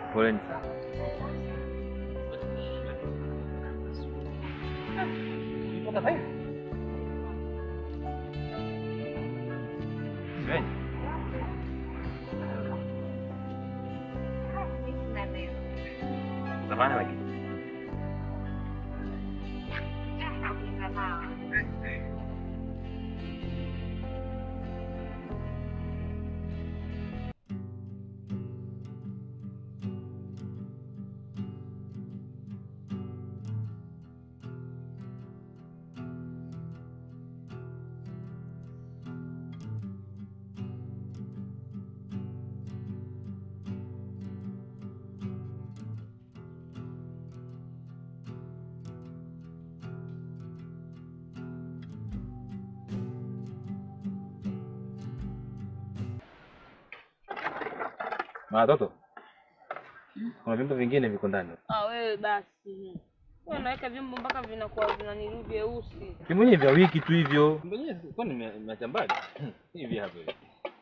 Poleni sana. Ulitoka sasa hivi? Shemeji. Samahani lakini. Watoto. Kuna vyombo vingine viko ndani. Ah, wewe basi. Wewe unaweka vyombo mpaka vinakuwa vinaniru vyeusi. Vimwenye vya wiki tu hivyo. Mwenye kwani nimeacha mbali? Hivi hapa hivi.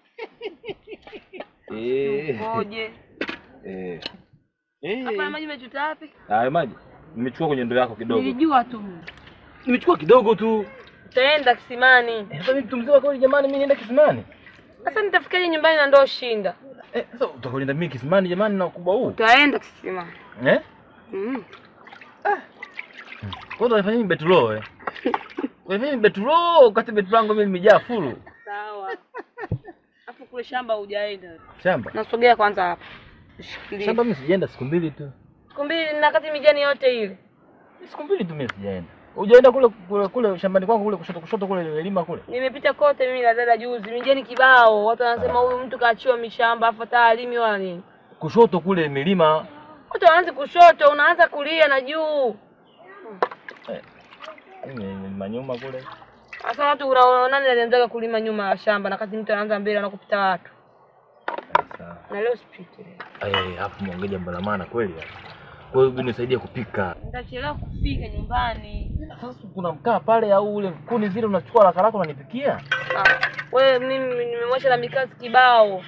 Eh. Ngoje. Eh. Hapa Eh. maji umechota wapi? Hayo maji nimechukua kwenye ndoo yako kidogo. Nilijua tu. Nimechukua kidogo tu. Utaenda kisimani. Eh, Sasa mimi mtu mzima kweli jamani mimi nienda kisimani? Sasa nitafikaje nyumbani na ndoo shinda? Eh, sasa utakwenda mimi kisimani jamani na ukubwa huu? Utaenda kisimani. Eh? Mm. Kwanza unafanya nini betulo eh? Unafanya nini betulo wakati betulo langu mimi limejaa fulu. Sawa. Hapo kule shamba hujaenda. Shamba. Nasogea kwanza hapa. Shikilia. Shamba mimi sijaenda siku mbili tu. Siku mbili na kati mijani yote ile. Siku mbili tu mimi sijaenda. Hujaenda kule kule kule shambani kwangu kule kushoto kushoto kule nimelima kule. Nimepita kote mimi na dada juzi. Mijani kibao. Watu wanasema huyu mtu kaachiwa mishamba afa taalimi wala nini. Kushoto kule milima. Watu wanaanza kushoto, unaanza kulia na juu. Milima nyuma kule. Sasa watu unaona nani alianzaga kulima nyuma ya shamba na kati mtu anaanza mbele anakupita watu. Sawa. Na leo sipite. Eh, hapo muongee jambo la maana kweli hapa. Kwa hiyo nisaidie kupika. Nitachelewa kufika nyumbani. Sasa kuna mkaa pale au ule kuni zile unachukua haraka haraka unanipikia? Ah, wewe mimi nimemwacha na mikazi kibao.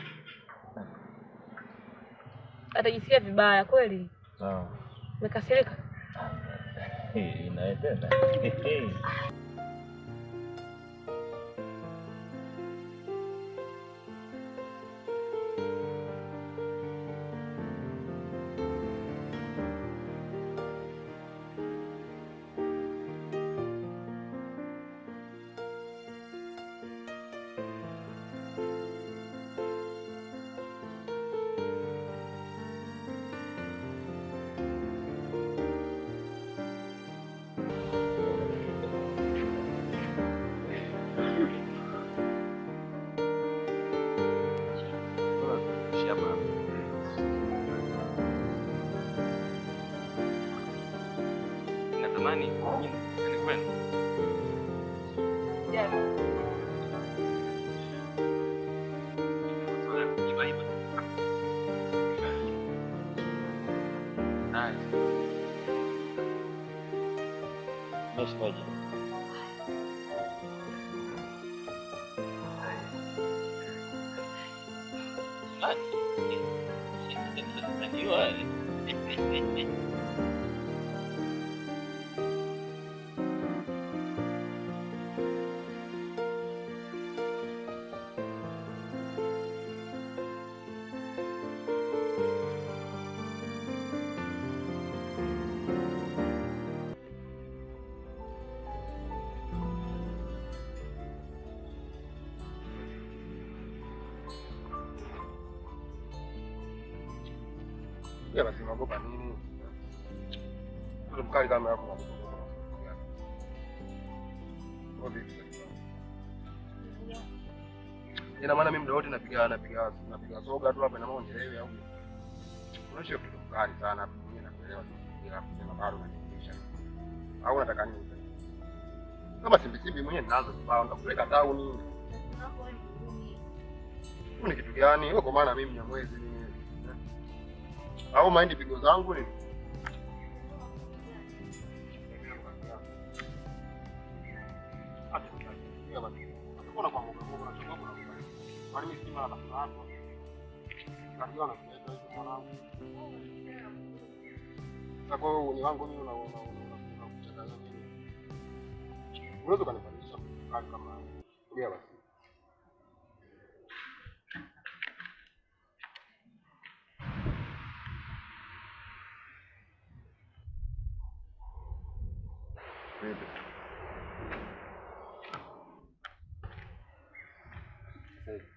Atajisikia vibaya kweli. Sawa. Umekasirika? Eh, inaenda. Natamani ni kwenu. Meshaje? Ya basi unaogopa nini? Ule mkali kama hapo. Ina maana mimi muda wote napiga napiga napiga soga tu hapa na maana nielewe au. Unashia kitu mkali sana hapo mimi nakuelewa tu bila kusema bado unanifikisha. Au unataka nini? Kama simbi simbi mwenyewe ninazo kibao nitakupeleka town. Ni kitu gani? Wewe kwa maana mimi Mnyamwezi ni au maindi pigo zangu ni Kajua na kuleta hizo mwanangu. Sasa kwa hiyo ni wangu mimi una una una una kuchanganya nini? Unaweza kanifanyisha kali kama haya. Ongea basi. Vipi? Sasa hivi.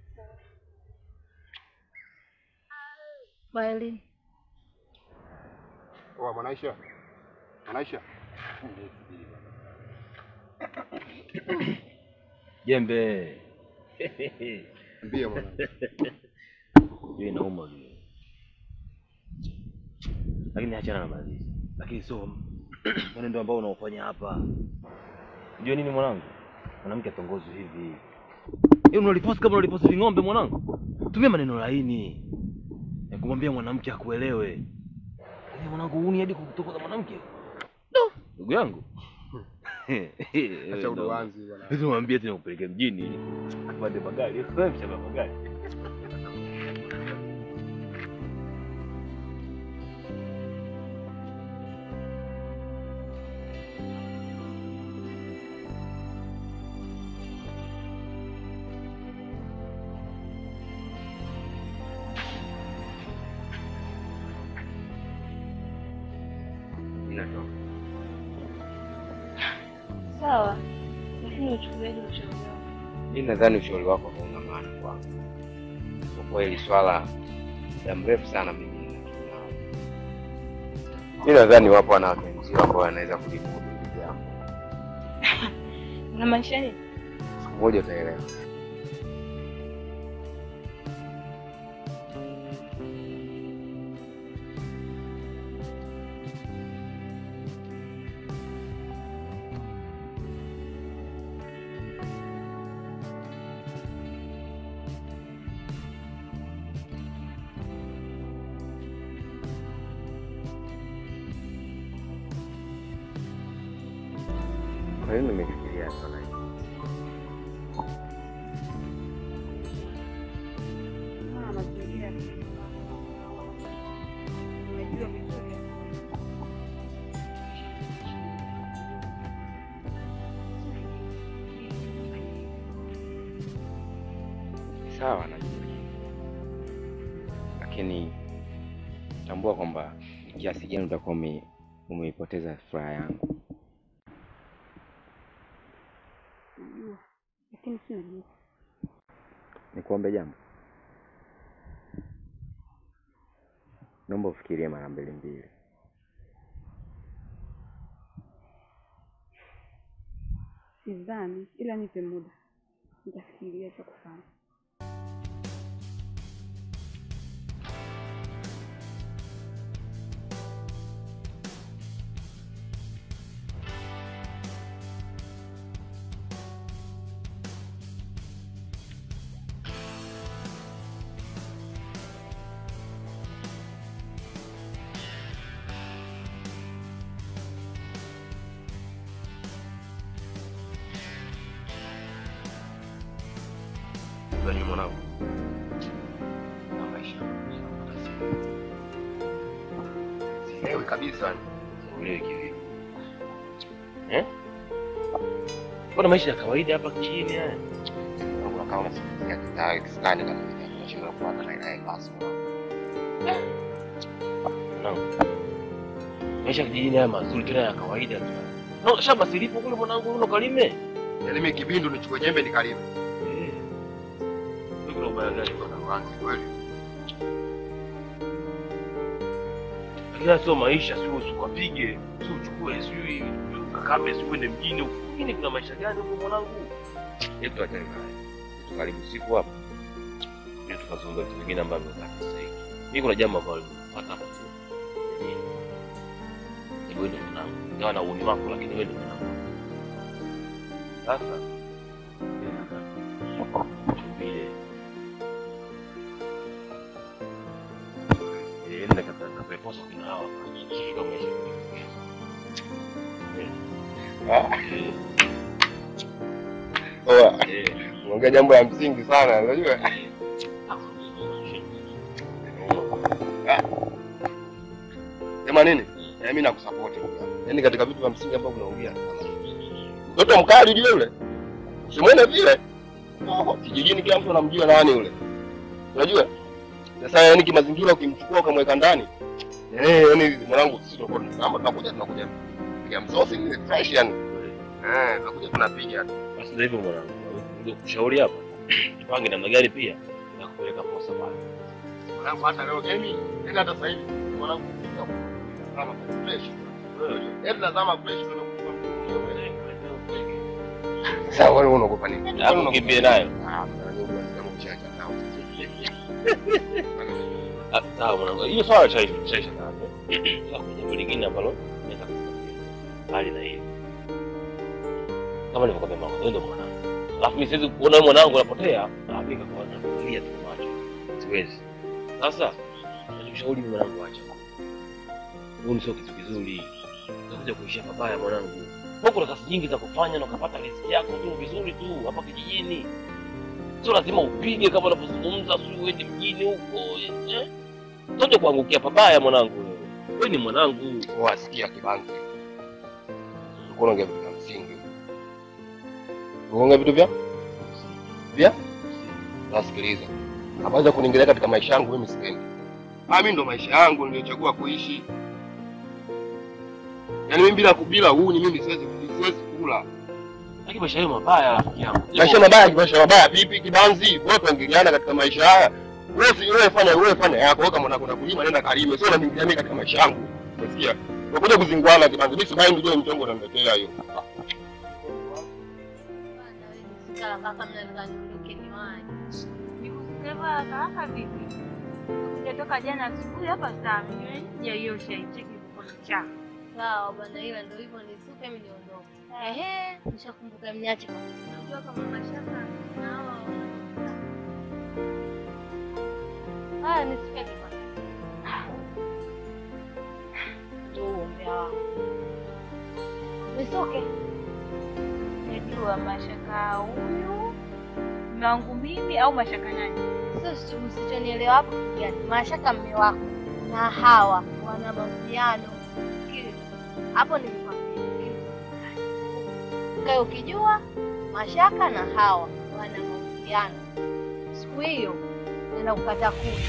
Kweli Oa Mwanaisha. Mwanaisha. Jembe. Mbie mwanangu. Hiyo inauma hiyo. Lakini achana na malizi. Lakini sio mwenendo ambao unaofanya hapa. Unajua nini mwanangu? Mwanamke atongozwe hivi. Hiyo unaliposti kama unaliposti ving'ombe mwanangu. Tumia maneno laini. Ya kumwambia mwanamke akuelewe. Lakini mwanangu uni hadi kutokoza mwanamke. No, ndugu yangu. Acha udoanzi bwana. Hizo mwambie tena upeleke mjini. Apande magari. Sasa mshamba magari. Inatoka. sawa, lakini uchukuliaje ushauri wako? Mi nadhani ushauri wako hauna maana kwangu. Kwa kuwa hili swala muda mrefu sana mimi ninakiwa nao. Mi nadhani wapo wanawake wenzio ambao wanaweza kulimudu hili jambo. Unamaanisha nini? Siku moja utaelewa. Kwa nini nimefikiria swala hili? Ah, mazingira. Unajua vizuri. Sawa, najua, lakini tambua kwamba kiasi gani utakuwa ume- umeipoteza furaha yangu. Najua. Lakini si najua. Nikuombe jambo, naomba ufikirie mara mbili mbili. Sidhani, ila nipe muda. Nitafikiria cha kufanya. Unajua mwanangu, na maisha sielewi kabisa, sielewi kivipi. Eh? Mbona maisha ya kawaida hapa chini haya? Kuna kama unasikia kitaa kiskani na unashindwa kupata na ile basi. Mwanangu. Maisha ya kijijini haya mazuri tena ya kawaida tu. No, shamba silipo kule mwanangu uno kalime. Yalime kibindu nichukue jembe nikalime. Eh. Wewe kuna ubaya gani bwana? Uanzi kweli. Lakini sio maisha, sio usikapige, sio uchukue, sio ukakame, sio uende mjini huko. Lakini kuna maisha gani huko mwanangu? Hebu tuachane naye. Tukaribu siku hapa. Ndio tukazungumza vitu vingine ambavyo havisaidii. Mimi kuna jambo ambalo nimepata hapa. Ni wewe ndio mwanangu. Ingawa na uuni wako lakini wewe ndio mwanangu. Sasa mimi nataka tumbile. Eh, nenda kata kapeposa kuna hawa. Sio maisha. Eh. Oa, Eh. unaongea jambo la msingi sana, unajua? Eh? Sema nini? Eh, mimi nakusupport ndugu yangu. Yaani katika vitu vya msingi ambavyo unaongea. Mtoto mkali ujue yule. Usimwone vile. Oh, kijijini kila mtu anamjua nani yule. Unajua? Sasa yani kimazingira ukimchukua ukamweka ndani. Eh, yani mwanangu sisi tutakuwa tunasamba tunakuja tunakuja. Piga msosi ni fresh yani. Eh, tunakuja tunapiga. Basi ndio hivyo mwanangu. Ndio kushauri hapa. Tupange namna gani pia ya kupeleka posa pale. Mwanangu hata leo gemi, tena hata sasa hivi mwanangu kama fresh. Yaani nazama fresh ndio Sasa wewe unaogopa nini? Hapo kimbie nayo. Ah, mwanangu unasema kuchacha nao. Ah, Sawa mwanangu. Hiyo swala chaisha chaisha nalo. Sasa kuna jambo lingine ambalo naweza kukuambia. Bali na hili. Kama nilivyokuambia mama, wewe ndio mwanangu. Alafu mimi siwezi kuona wewe mwanangu unapotea, na mimi kwa nakulia tu macho. Siwezi. Sasa nakushauri mimi mwanangu acha. Huyu sio kitu kizuri. Utakuja kuishia pabaya mwanangu. Huko kuna kazi nyingi za kufanya na ukapata riziki yako tu vizuri tu hapa kijijini. Sio lazima upige kama unavyozungumza, sio uende mjini huko. Eh? Utakuja kuangukia pabaya mwanangu. wewe. Wewe ni mwanangu. Wasikia kibanzi. Ulikuwa unaongea vitu vya msingi. Unaongea vitu vya? Vya? Nasikiliza. Habari za kuniingilia katika maisha yangu mimi sipendi. Ah, mimi ndo maisha yangu niliyochagua kuishi. Yaani mimi bila bila huu ni mimi siwezi siwezi kula. Lakini maisha hayo mabaya rafiki yangu. Maisha mabaya, maisha mabaya vipi kibanzi? Wewe tuingiliana katika maisha haya. Wewe si wewe fanya wewe fanya yako, wewe kama unakwenda kulima nenda kalime, sio unaingilia mimi katika maisha yangu. Unasikia? Unakuja kuzingwana kibanzi. Mimi sibai ndio mtongo unaniletea hiyo. Nikusikiliza kaka vipi? Kutoka jana asubuhi hapa saa mbili hiyo shaicheki mkono chako. Sawa bwana, ila ndio hivyo, nisuke mimi niondoke. Ehe, nishakumbuka mniache kwa unajua kama mashaka na hawa wana- haya, nisuke kwa ndio uombea wangu nisuke. Najua mashaka huyu mume wangu mimi au mashaka nani? Sio usichonielewa hapo kitu gani? Mashaka mme wako na hawa wana mahusiano. Sikiliza. Hapo nilikwambia. sikiliza. Ukae ukijua Mashaka na Hawa wana mahusiano. Siku hiyo nenda kukata kuni.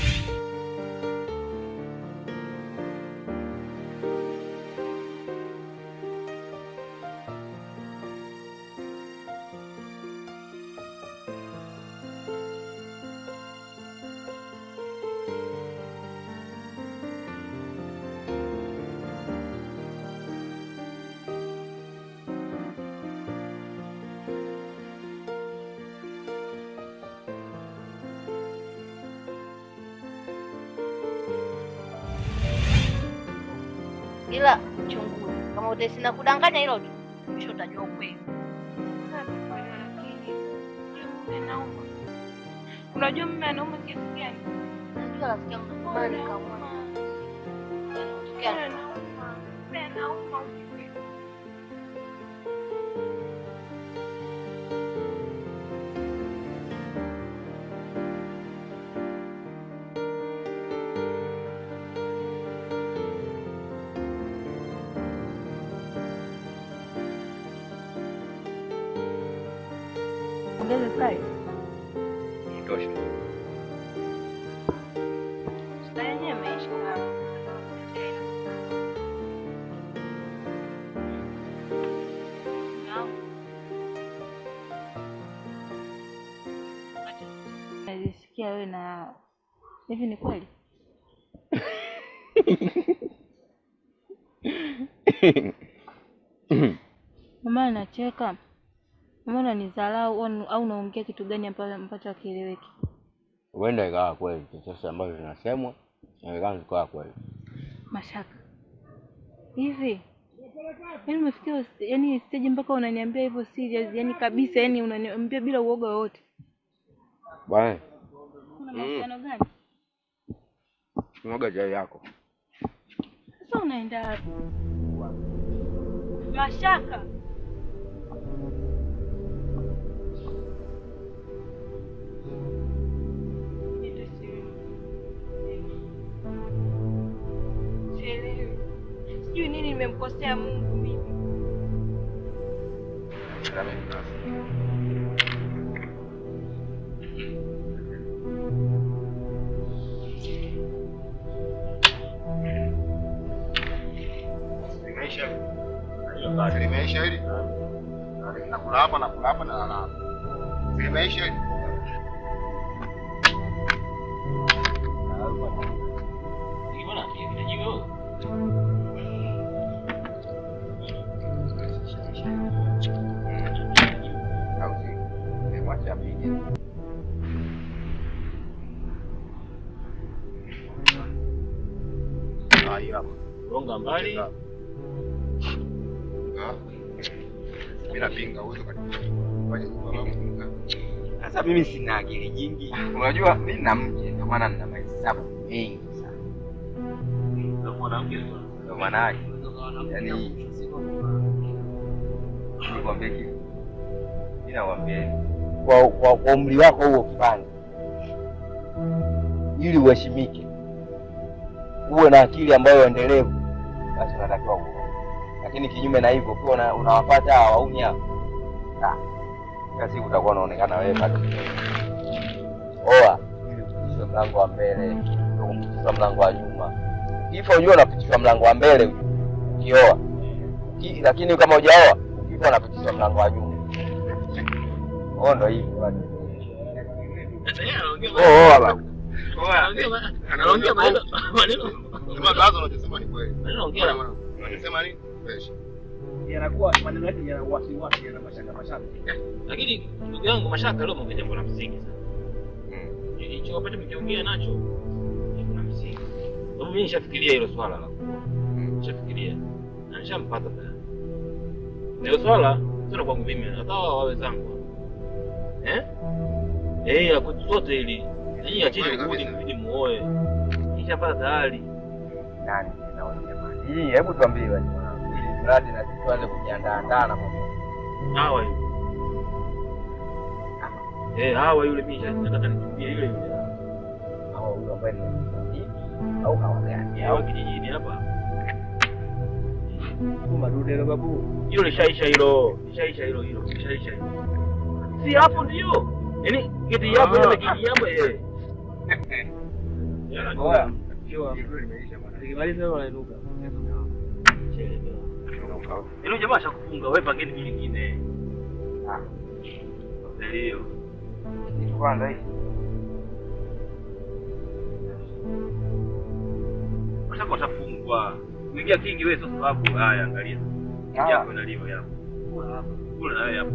Ila chunguza kama utesi na kudanganya hilo tu, kisha utajua ukweli. Unajua mimi anauma kiasi gani? Najua rafiki yangu natamani nikamwona. Yanatokea Anauma. Mimi anauma ukweli. Ongeza sukari. Itoshe. Sukari yenyewe imeisha. Nalisikia wewe na hivi, ni kweli? Mama anacheka, mama unanidharau au au unaongea kitu gani ambacho ambacho hakieleweki? Huenda ikawa kweli chochote ambacho zinasemwa inawezekana zikawa kweli. Mashaka hivi, yaani umefikia yaani stage mpaka unaniambia hivyo serious, yaani kabisa, yaani unaniambia bila uoga wowote. Bwana, Una mahusiano gani? mwaga chai yako. Sasa unaenda wapi? Mashaka. Niite simu. nimemkosea Mungu mimi? Limeisha hili. Limeisha hili. Nakula hapa, nakula hapa na nalala hapa. Limeisha hili. Au si? Nimemwacha apige. Ah, hii hapa. Gonga mbali. Ah. Mimi napinga uwezo kufanya nyumba yangu. Sasa mimi sina akili nyingi, unajua mimi na mke, ndio maana nina mahesabu mengi sana. Ndio maana yake yani, nikwambie kitu, mimi nakwambia kwa, kwa, kwa umri wako huo kipande, ili uheshimike, uwe na akili ambayo endelevu, basi unatakiwa uoe. Lakini kinyume na hivyo, ukiwa una- unawapata hawa wauni hapa ah, kila siku utakuwa unaonekana wewe bado oa ili upitishwe mlango wa mbele, ndio kupitishwa mlango wa nyuma. Kifo unajua unapitishwa mlango wa mbele ukioa, Uki- lakini kama hujaoa ukifa unapitishwa mlango wa nyuma. Oh, ndo hivyo bado. Oh, oa bado. Anaongea maneno maneno. Sema baadhi unachosema ni kweli. Anaongea. Bwana mwanangu, Unasema nini? Fresh. yanakuwa maneno yake yana wasiwasi, yana mashaka mashaka. Lakini ndugu yangu Mashaka leo mwongea jambo la msingi sana. Mm. Hicho wakati mkiongea nacho ni kuna msingi. Sababu mimi nishafikiria hilo swala la kuoa. Nishafikiria. Na nishampata tayari. Na Hilo swala sio kwangu mimi, hata wao wawe zangu. Eh? Eh, ya kwetu sote ili nyinyi acheni Kweli kurudi kabisa. mbidi muoe. Nishapata tayari. Nani tena wewe jamani? Hii hebu tuambie basi mwanangu. Ili mradi na sisi tuanze kujiandaa andaa na mambo. Hawa yule. Eh, hawa yule mimi nataka nitumie yule yule. Au huyo ambaye ni bibi au hawa gani? Hawa kijijini hapa. Madude la babu. hilo lishaisha hilo lishaisha hilo hilo lishaisha hilo si hapo ndio yaani kiti yapo ile kiti yapo eh Oya. Sio. Nikimaliza wewe unainuka. hilo jamaa ashakufunga wewe pangeni kitu kingine Ah. ndio Kitu kwanza hii. Mashaka utafungwa kuingia kingi wewe sio sababu haya angalia Ah. yako inaliwa yapo kula na wewe hapo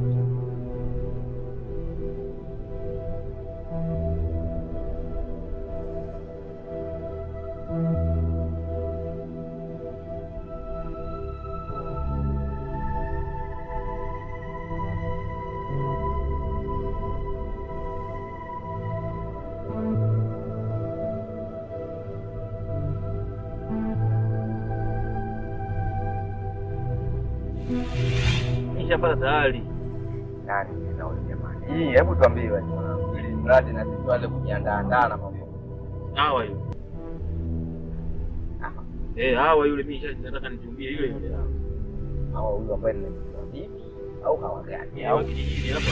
nishapata tayari Nani tena wewe jamani? Hii hebu tuambie basi mwanangu. Ili mradi na sisi tuanze kujiandaa andaa na mambo. hawa yule eh hawa yule mimi nisha- nataka nitumie yule yule Au huyo ambaye ni bibi au hawa gani? hawa Au kijijini hapa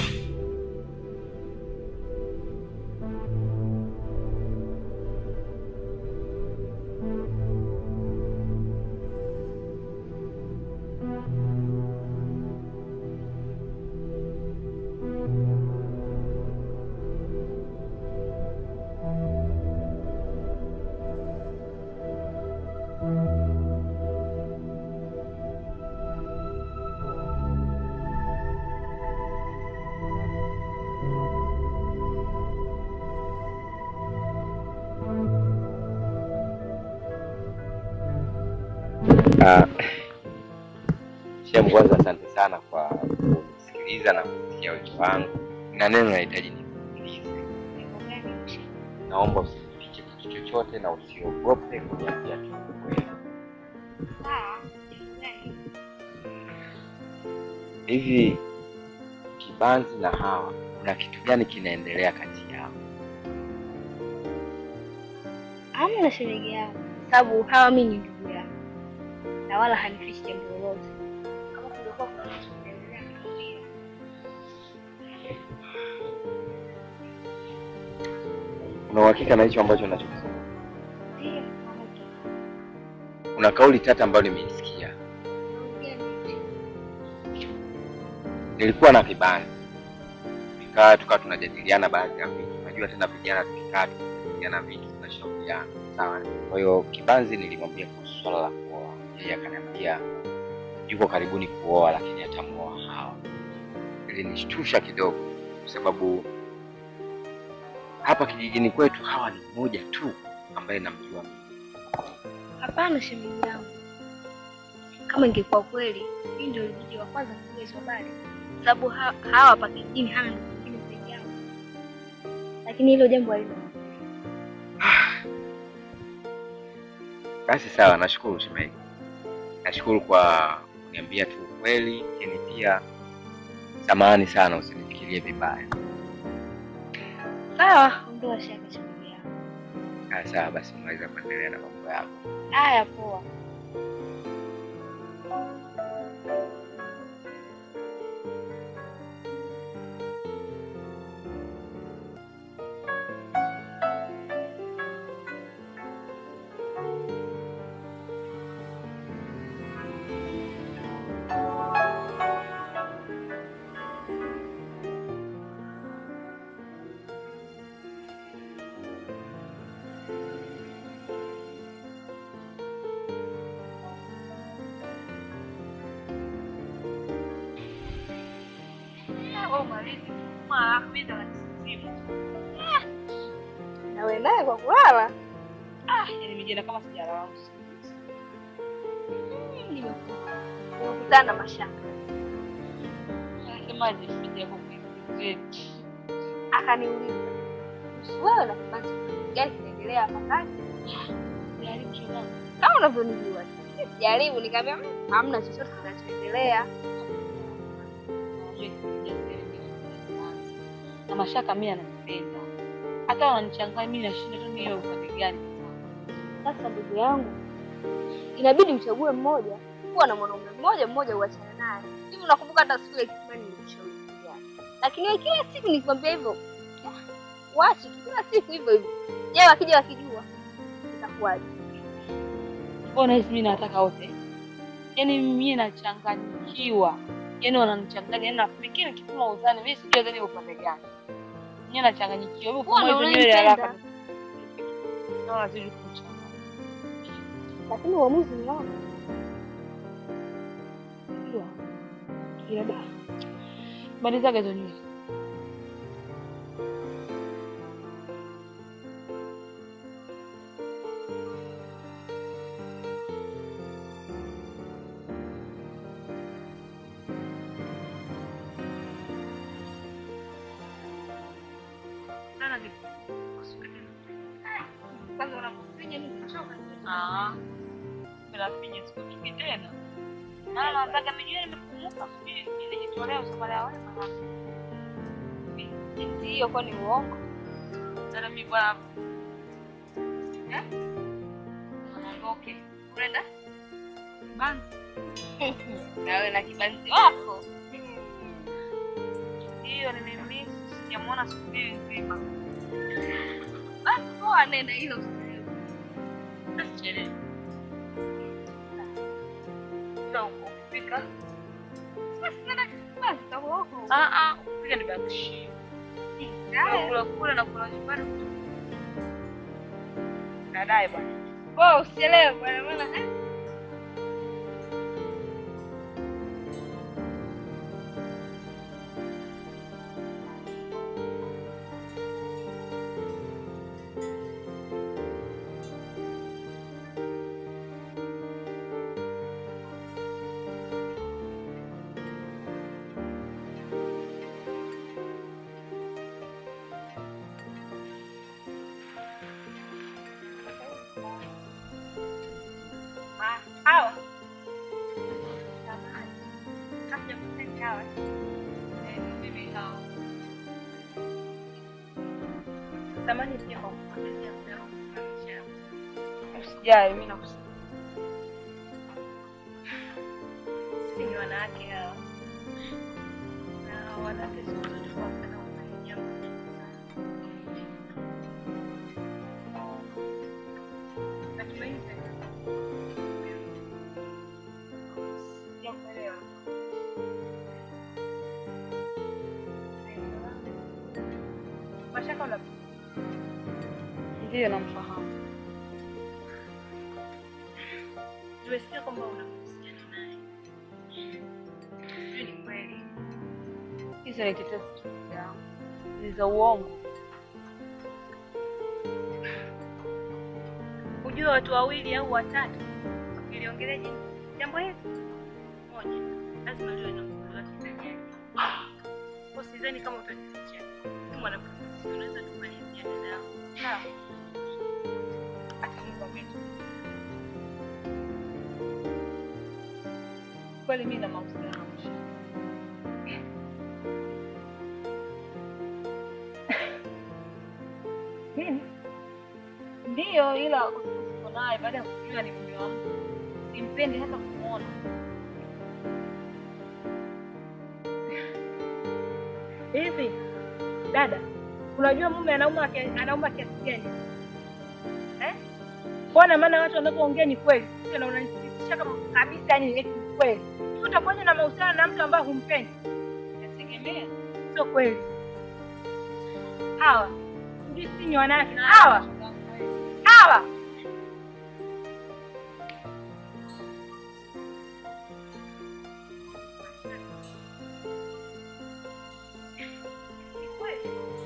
Ah, Shem, kwanza asante sana kwa kunisikiliza na kusikia wito wangu. Na neno nahitaji nikuulize, naomba usinifiche kitu chochote na usiogope kuniambia tu ukweli. Hivi Kibanzi na Hawa, kuna kitu gani kinaendelea kati yao? Hamna shemeji yangu, sababu hawa mi ni ndugu yangu, na wala hanifichi jambo lolote. Kama kungekuwa kuna kitu kinaendelea niambie. Una uhakika na hicho ambacho nachokisema? Ndiyo, mama tu. Kuna kauli tata ambayo nimeisikia. Naongea nini? Nilikuwa na kibanzi, tukaa tukawa tunajadiliana baadhi ya vitu. Unajua tena vijana tukikaa tunajadiliana vitu tunashauriana, sawa. Kwa hiyo kibanzi nilimwambia kuhusu swala la kuoa, yeye akaniambia yuko karibuni kuoa, lakini atamuoa Hawa. Ilinishtusha kidogo, kwa sababu hapa kijijini kwetu Hawa ni mmoja tu ambaye namjua mimi. Hapana shemeji yangu, kama ingekuwa kweli, mimi ndio nilikuja wa kwanza kujua hizo habari, sababu ha hawa hapa kijijini hana ndugu mwingine zaidi yangu, lakini hilo jambo halina. Basi sawa, nashukuru shemeji, nashukuru kwa kuniambia tu ukweli, lakini pia samahani sana, usinifikirie vibaya. Sawa, ondoa shaka shemeji yangu. Ah, sawa basi, unaweza kuendelea na mambo yako. Haya, poa. Nawe naye kwa kulala? Yaani mijana kama sijalala usingizi. Mm, nimekuta. Nimekutana na mashaka, Anasemaje sija kwa kuizi akaniuliza kuhusu wewe na kibanzi gani kinaendelea hapa kati. Jaribu shoga. Kama unavyonijua jaribu, nikamwambia "Mm, hamna chochote kinachoendelea. na mashaka mimi ananipenda, hata wananichanganya mimi, nashinda tu niwe upande gani. Sasa ndugu yangu, inabidi uchague mmoja, kuwa na mwanaume mmoja mmoja, uachane naye. Hivi unakumbuka hata siku ile kisimani nilikushauri kitu gani? Lakini wewe kila siku nikwambia hivyo, ah, wache tu kila siku hivyo hivyo. Je, wakija wakijua itakuwaje? Mbona hizi mimi nataka wote, yaani mimi nachanganyikiwa, yaani wananichanganya, yaani nafikiri nikipima uzani mimi sijui uzani upande gani, mimi nachanganyikiwa. Hebu Mbona kama hizo nywele haraka unanipenda? naona zidi kuchanganya. Lakini uamuzi ni wako. Unajua? Ila da. Malizaga hizo nywele. Kwanza unapofinya mimi nimechoka. Ah. Bila finya siku nyingi tena. Na nataka nijue nimefumuka sijui nilijitolea usafari wa wema. Jinsi hiyo kwa ni uongo. Dada mimi bwana. Eh? Anaondoke. Unaenda? Banzi. Nawe na kibanzi wako. Hiyo nimemiss. Sijamuona siku mbili nzima. Basi poa, nenda hilo usichelewe. Asichelewe. Ila ukifika. Basi nenda basi kama wako. Ah ah, ukifika nibakishie. Haya. Kula kula na kula nyumbani. Baadaye bwana. Poa, usichelewe bwana maana eh. Ah, hawa. Samahani. Kabla kusema hawa. Eh, mimi hao. Samahani pia kwa kupotezea muda wangu kufanisha. Usijali, mimi nakusikia. wanawake hawa na wanawake siku zote wanapenda kufanya jambo sana. Natumaini sijakuelewa. Mashaka una Ndiyo, namfahamu. Tumesikia kwamba una mahusiano naye. Sijui ni kweli. Hizo ni tetesi tu yangu, ni za uongo. Ujue watu wawili au watatu wakiliongelea jini jambo hili moja, lazima liwe na mkono wake ndani yake. Kwa sidhani kama utanificha. Ni mwanamke mzuri, unaweza kumalizia dada yangu. Sawa. Acha nikwambie tu. Kweli mimi na mahusiano na Mashaka. Nini? Ndiyo, ila usipo naye baada ya kujua ni mume wa mtu, simpendi hata kumwona. Hivi dada, unajua mume anauma kia- anauma kiasi gani eh? Mbona maana watu wanapoongea ni kweli, Sio na unanithibitisha kama kabisa, yani eti ni kweli. Hivi utakuwaje na mahusiano na mtu ambaye humpendi? Nategemea Sio kweli. Hawa sijui si ni wanawake hawa hawa Ni kweli.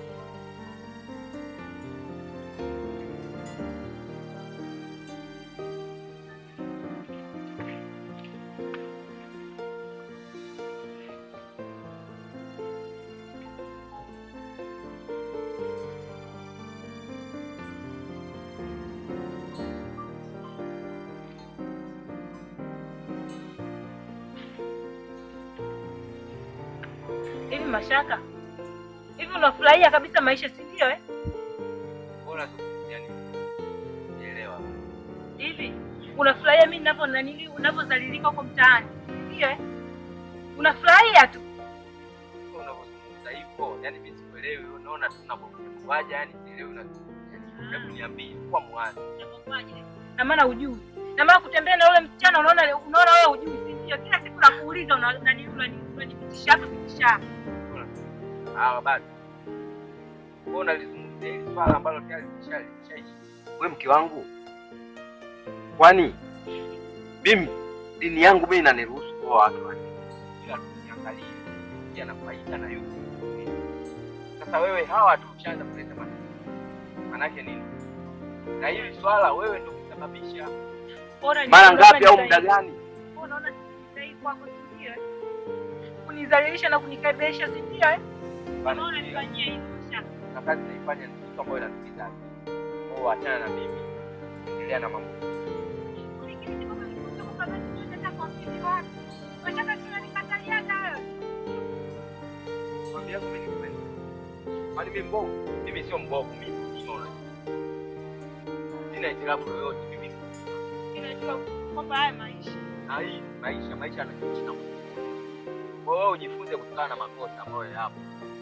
Hivi Mashaka, hivi unafurahia kabisa maisha, si ndio eh? Bora zungumzia nini? Sielewa. Hivi unafurahia mimi ninavyo nanili unavyozalilika huko mtaani, si ndio eh? Unafurahia tu. Kwa unavyozungumza hivyo, yani mimi sikuelewi, unaona tu unapokuaja, yani sielewi na hebu niambie kwa mwanzo. na maana ujui na maana kutembea na yule msichana unaona unaona wewe ujui si ndio kila siku nakuuliza una- nani unani- unanipitisha hapa pitisha hapa Hawa bado. Kwa unalizungumzia hili swala ambalo tayari lishaishi. Wewe mke wangu, kwani mimi dini yangu mimi inaniruhusu kuoa watu wanne, ila tusiangalie yana faida na yuko. Sasa wewe hawa tu ushaanza kuleta matatizo, manake nini? Na hili swala wewe ndio kusababisha Bora mara niondoke ngapi au nitaenda. muda gani? Wewe unaona sahihi kwako si ndio eh? kunizalilisha na kunikaibisha si ndio eh? Bana, Unaona ndio. nifanyie hivi Mashaka. na kazi naifanya ni kitu ambayo inatukiza. Kwa achana na mimi, endelea na mambo. Ulikiri kwamba nilikuja kwamba basi ndio nataka kuamini watu. Mashaka si unanikatalia hata wewe. Kwambia mimi ni kweli. Kwani mimi mbovu? Mimi sio mbovu, mimi mzima unajua. Sina hitilafu yoyote mimi. Ninajua kwamba haya maisha Na hii maisha, maisha yanakiishi na Mungu. Kwa hiyo wewe ujifunze kutokana na makosa ambayo yapo.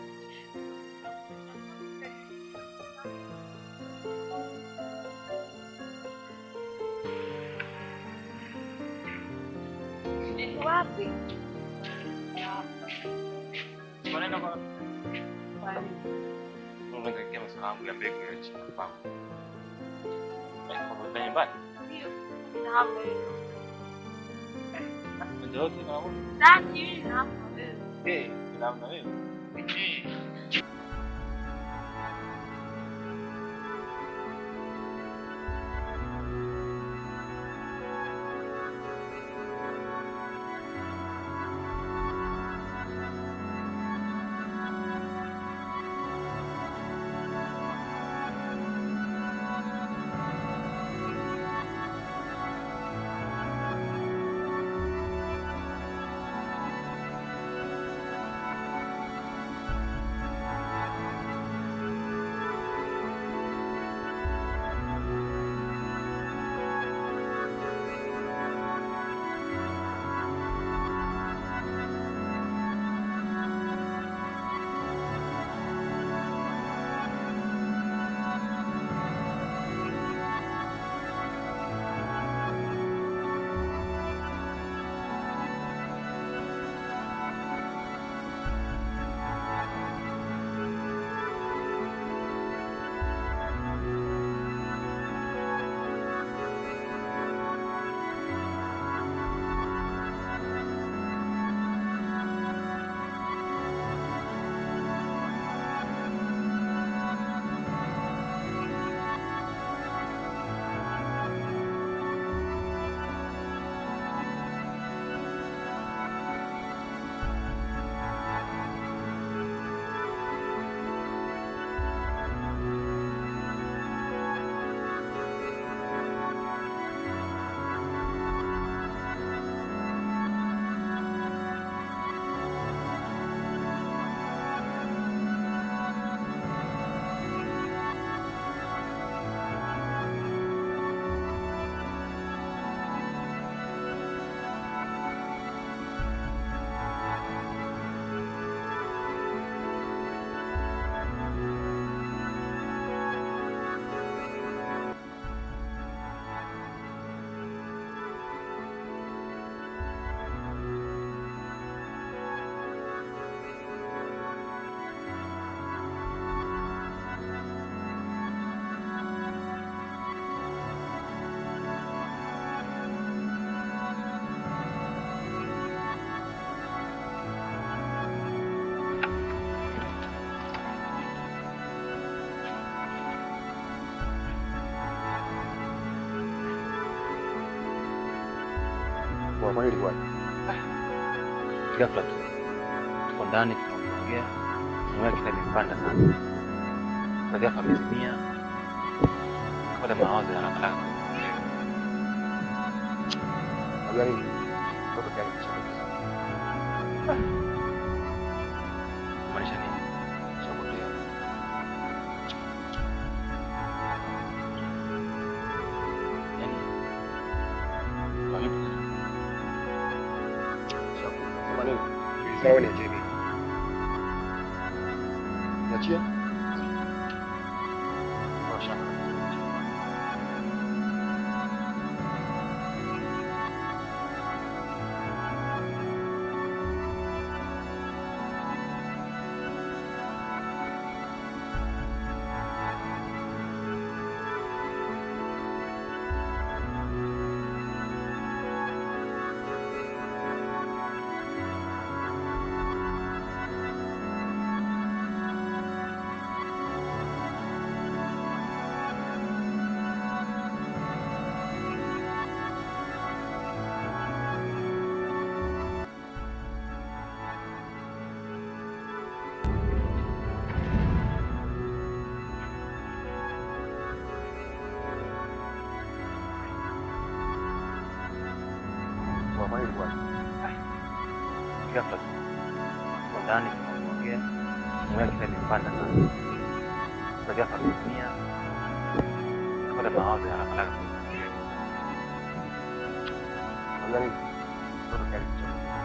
Ni wapi? Unaenda kwa Unaangalia masuala yangu ya mbegu ya chini kwangu. Kwa nyumbani. Ndio. Na hapo hiyo. Ndio yote na wewe. Sasa hivi na hapo wewe. Eh, na wewe. Kwa hili bwana. Ghafla tu tuko ndani tunaongea, moyo wake imepanda sana, na ghafla amezimia, kapata mawazo ya haraka haraka. Unajua nini? Mtoto tayari kishakufa. Kumaanisha nini? Kishapotea. Yaani kwa vipi? Kishakufa. Sema nini? Sawa ni JB. Niachie? Kwa shaka. Kwa hili bwana. Ghafla tu tuko ndani tunaongea, moyo wake imepanda sana, na ghafla amezimia, kapata mawazo ya haraka haraka. Unajua nini? Mtoto tayari kishakufa.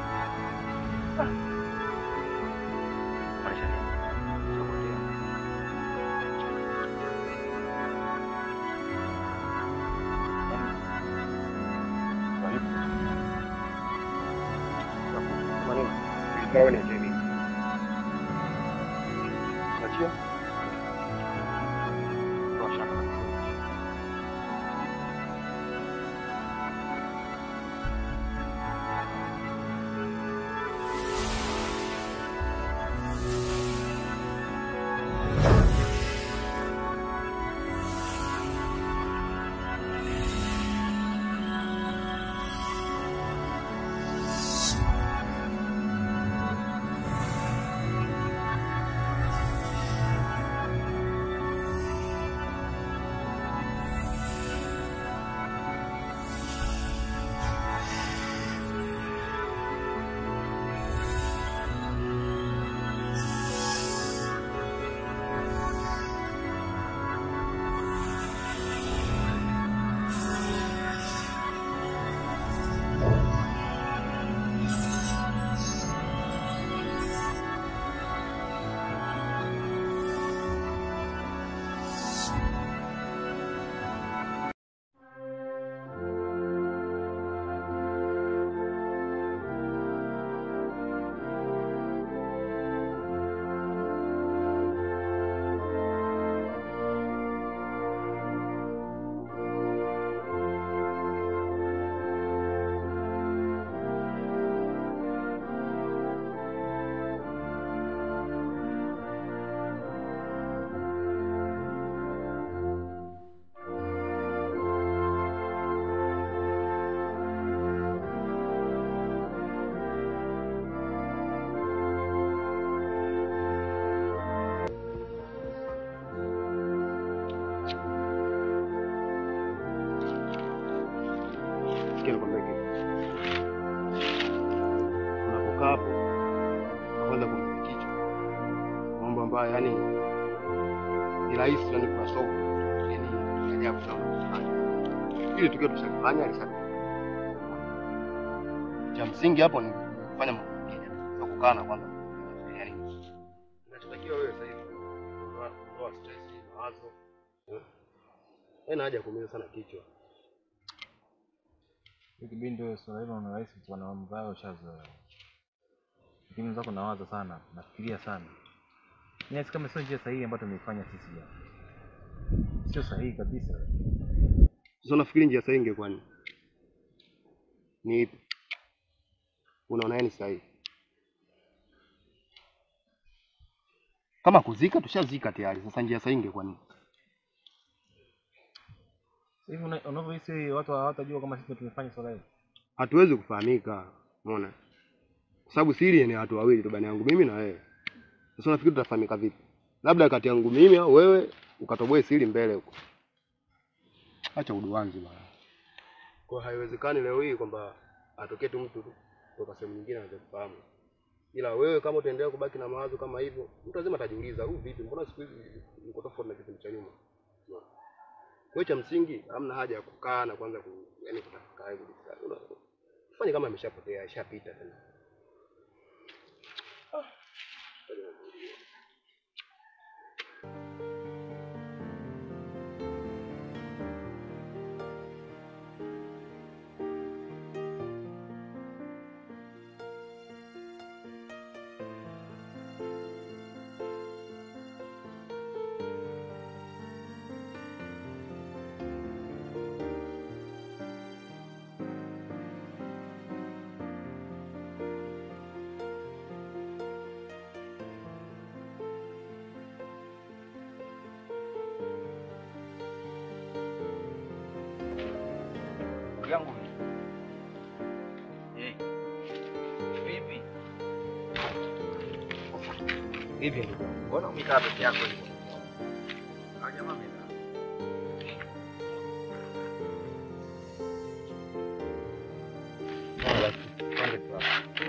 Kumaanisha nini? Kishapotea. Yaani kwa vipi? Kishakufa. Sema nini? Sawa ni JB. Niachie? Kwa shaka. Sikia nikwambie kitu. Unapokaa hapo kwanza kumpiga kichwa mambo ambayo yani ni rahisi yani kwa somo yani ni ajabu sana kufanya. Ili tukio tushafanya alishafanya. Cha msingi hapo ni kufanya mambo mengine, sio kukaa na kwanza kufikiria nini. Unachotakiwa wewe sasa hivi kuondoa kuondoa stress, mawazo. Haina haja ya kuumiza sana kichwa. Kipindi wewe swala hilo ni rahisi tu, na mambo hayo ushazoea. Lakini zako nawaza sana, nafikiria sana. Nahisi kama sio njia sahihi ambayo tumeifanya sisi jana. Sio sahihi kabisa. Sasa unafikiri njia sahihi ingekuwa ni ni ipi? Unaona yani sahihi? Kama kuzika tushazika tayari, sasa njia sahihi ingekuwa ni Hivi una- unavyohisi watu hawatajua kama sisi tumefanya swala hili? hatuwezi kufahamika, umeona, kwa sababu siri ni watu wawili tu, bani yangu mimi na wewe. Sasa unafikiri tutafahamika vipi? Labda kati yangu mimi au wewe ukatoboe siri mbele huko. Acha uduanzi bwana. Kwa haiwezekani leo hii kwamba atokee tu mtu tu kutoka sehemu nyingine anaweza kufahamu. Ila wewe kama utaendelea kubaki na mawazo kama hivyo, mtu lazima atajiuliza, huyu vipi? Mbona siku hizi uko tofauti na kipindi cha nyuma? Unaona? Kwa hiyo cha msingi hamna haja ya kukaa na kwanza ku yani kutafakari kudiscuss. Una- Fanye kama ameshapotea, ishapita tena. Ndugu yangu Eh. Vipi? Vipi ndugu yangu? Mbona umekaa peke yako hivyo? Ah, jamaa amekaa. Sawa basi, twende tu hapo.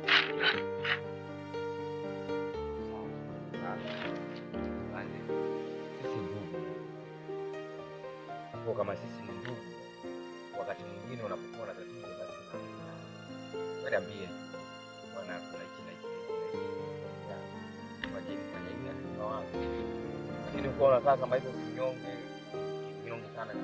Sawa. Asante. Sisi ndugu. Kwa kama sisi ni ndugu wakati mwingine unapokuwa na tatizo basi tunaambia. Wewe niambie bwana kuna hichi na hichi na hichi na hichi. Ya. Majini fanya hivi na hivi wapi. Lakini uko unakaa kama hivyo kinyonge kinyonge sana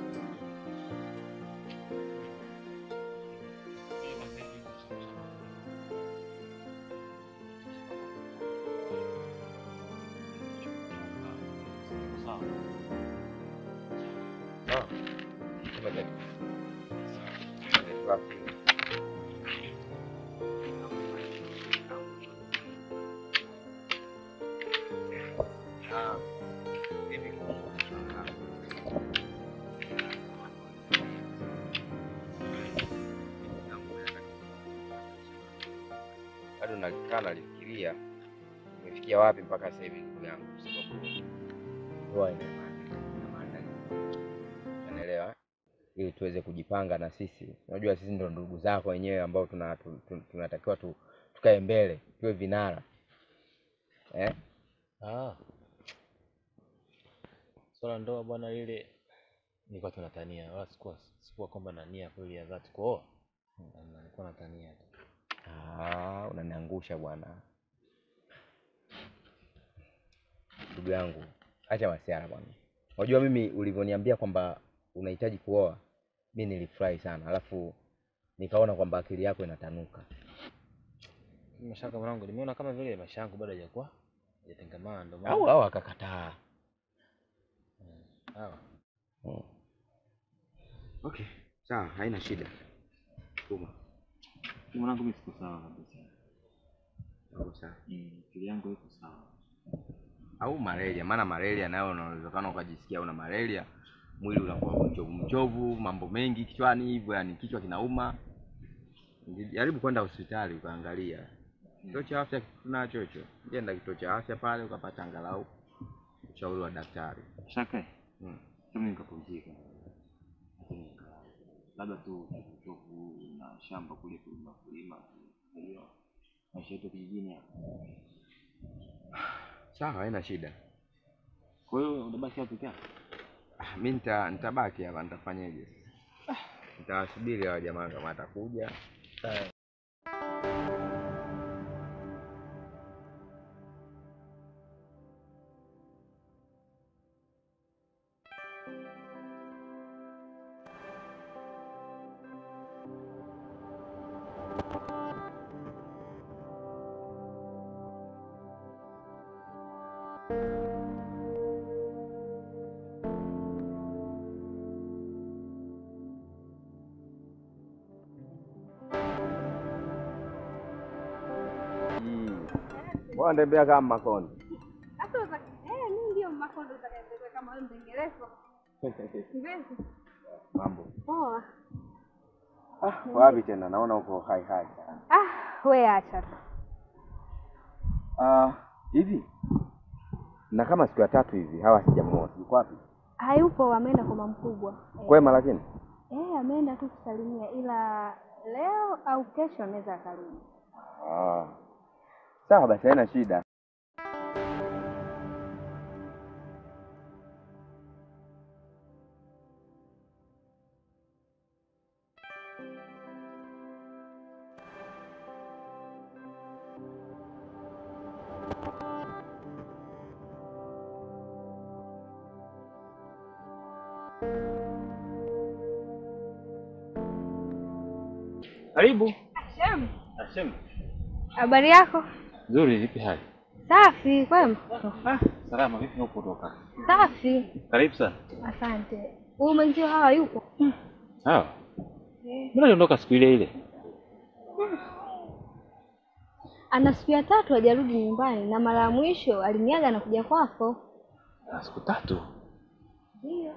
Sawa. Kama jadi. Sawa. Ah, hivi bado nalikaa nalifikiria imefikia wapi mpaka sasa hivi ndugu yangu, kwa sababu ndoa ina maana ina maana unaelewa, ili tuweze kujipanga na sisi. Unajua sisi ndo ndugu zako wenyewe ambao tuna, tu- tu- tunatakiwa tu, tukae mbele tuwe vinara eh? Ah. Swala ndoa bwana lile nilikuwa tunatania wala sikuwa sikuwa kwamba na nia kweli ya dhati kuoa. Mm, Nilikuwa natania tu. Ah, unaniangusha bwana. Ndugu yangu, acha masiara bwana. Unajua mimi ulivyoniambia kwamba unahitaji kuoa, mi nilifurahi sana, alafu nikaona kwamba akili yako inatanuka. Mashaka mwanangu nimeona kama vile maisha yangu bado hajakuwa hajatengamana ndio maana. Au au akakataa. Sawa. Mm. Okay, sawa, haina shida. Tuma. Mwanangu mimi siko sawa kabisa. Au sawa. Mm, akili yangu iko sawa. Au malaria, maana malaria nayo unawezekana ukajisikia una malaria, mwili unakuwa mchovu mchovu, mambo mengi kichwani hivyo, yani kichwa kinauma. Jaribu kwenda hospitali ukaangalia. Kituo cha afya tunacho hicho. Jenda kituo cha afya pale ukapata angalau ushauri wa daktari. Shaka. Mm. Kama nikapumzika. Lakini nikalala. Labda tu uchovu na shamba kule kulima kulima. Kwa hiyo maisha yetu kijijini hapa. Sawa, haina shida. Kwa hiyo unabaki hapo peke yako? Ah, mi nita nitabaki hapa, nitafanyaje? Nitawasubiri hawa jamaa kama atakuja. Mbona tembea kama makonde? Sasa uta- eh, mimi ndio makondo utakayetembea kama wewe mdengerefu. Vipi? Mambo. Poa. Ah, wapi tena? Naona uko hai hai. Ah, we acha tu. Ah, hivi na kama siku ya tatu hivi hawa sijamuona, yuko wapi? Hayupo, ameenda kwa mama mkubwa. Kwema lakini Eh, ameenda tu kusalimia, ila leo au kesho anaweza akarudi. ah. Sawa basi, haina shida. Karibu. Shem, Ashem. habari yako? Nzuri, vipi hali? Safi, kwema? Ah, salama, vipi huko kutoka? Safi, Karibu sana. asante. Huyu mwenzio hawa yupo? Sawa. Mbona aliondoka siku ile ile? Ana siku ya tatu hajarudi nyumbani, na mara ya mwisho aliniaga na kuja kwako. Na siku tatu. Ndio.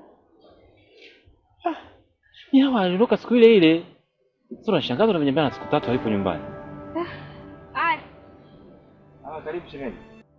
Ni hawa aliondoka siku ile ile. Sasa unashangaza unaniambia na siku tatu haipo nyumbani. Haya. Ah, karibu shemeji.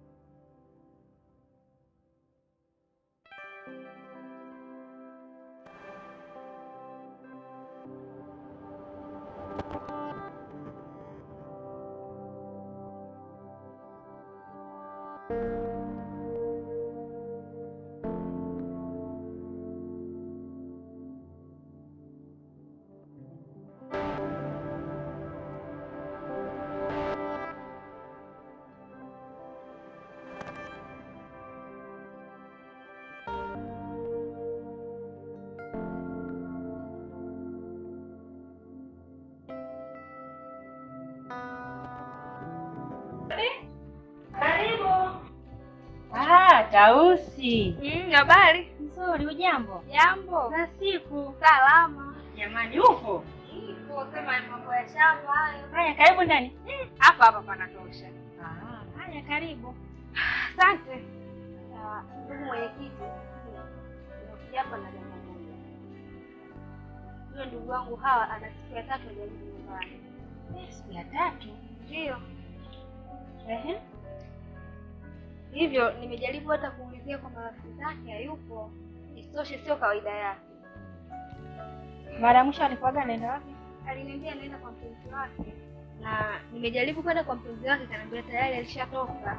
Ah, Tausi. Mm, habari? Nzuri, ujambo? Jambo. Za siku. Salama. Jamani, upo? Ipo kama mambo ya shamba hayo. Haya, karibu ndani. Hapa hapa panatosha. Ah, haya, karibu. Asante. Ah, Ndugu mwenyekiti, nimekuja hapa na jambo moja. Huyo ndugu wangu hawa ana siku ya tatu hajarudi nyumbani. Eh, Siku ya tatu. Ndio. Ehe. Hivyo nimejaribu hata kuulizia kwa marafiki zake hayupo. Isitoshe sio kawaida yake. Mara ya mwisho alikuwaga anaenda wapi? Aliniambia anaenda kwa mpenzi wake. Na nimejaribu kwenda kwa mpenzi wake kaniambia tayari alishatoka.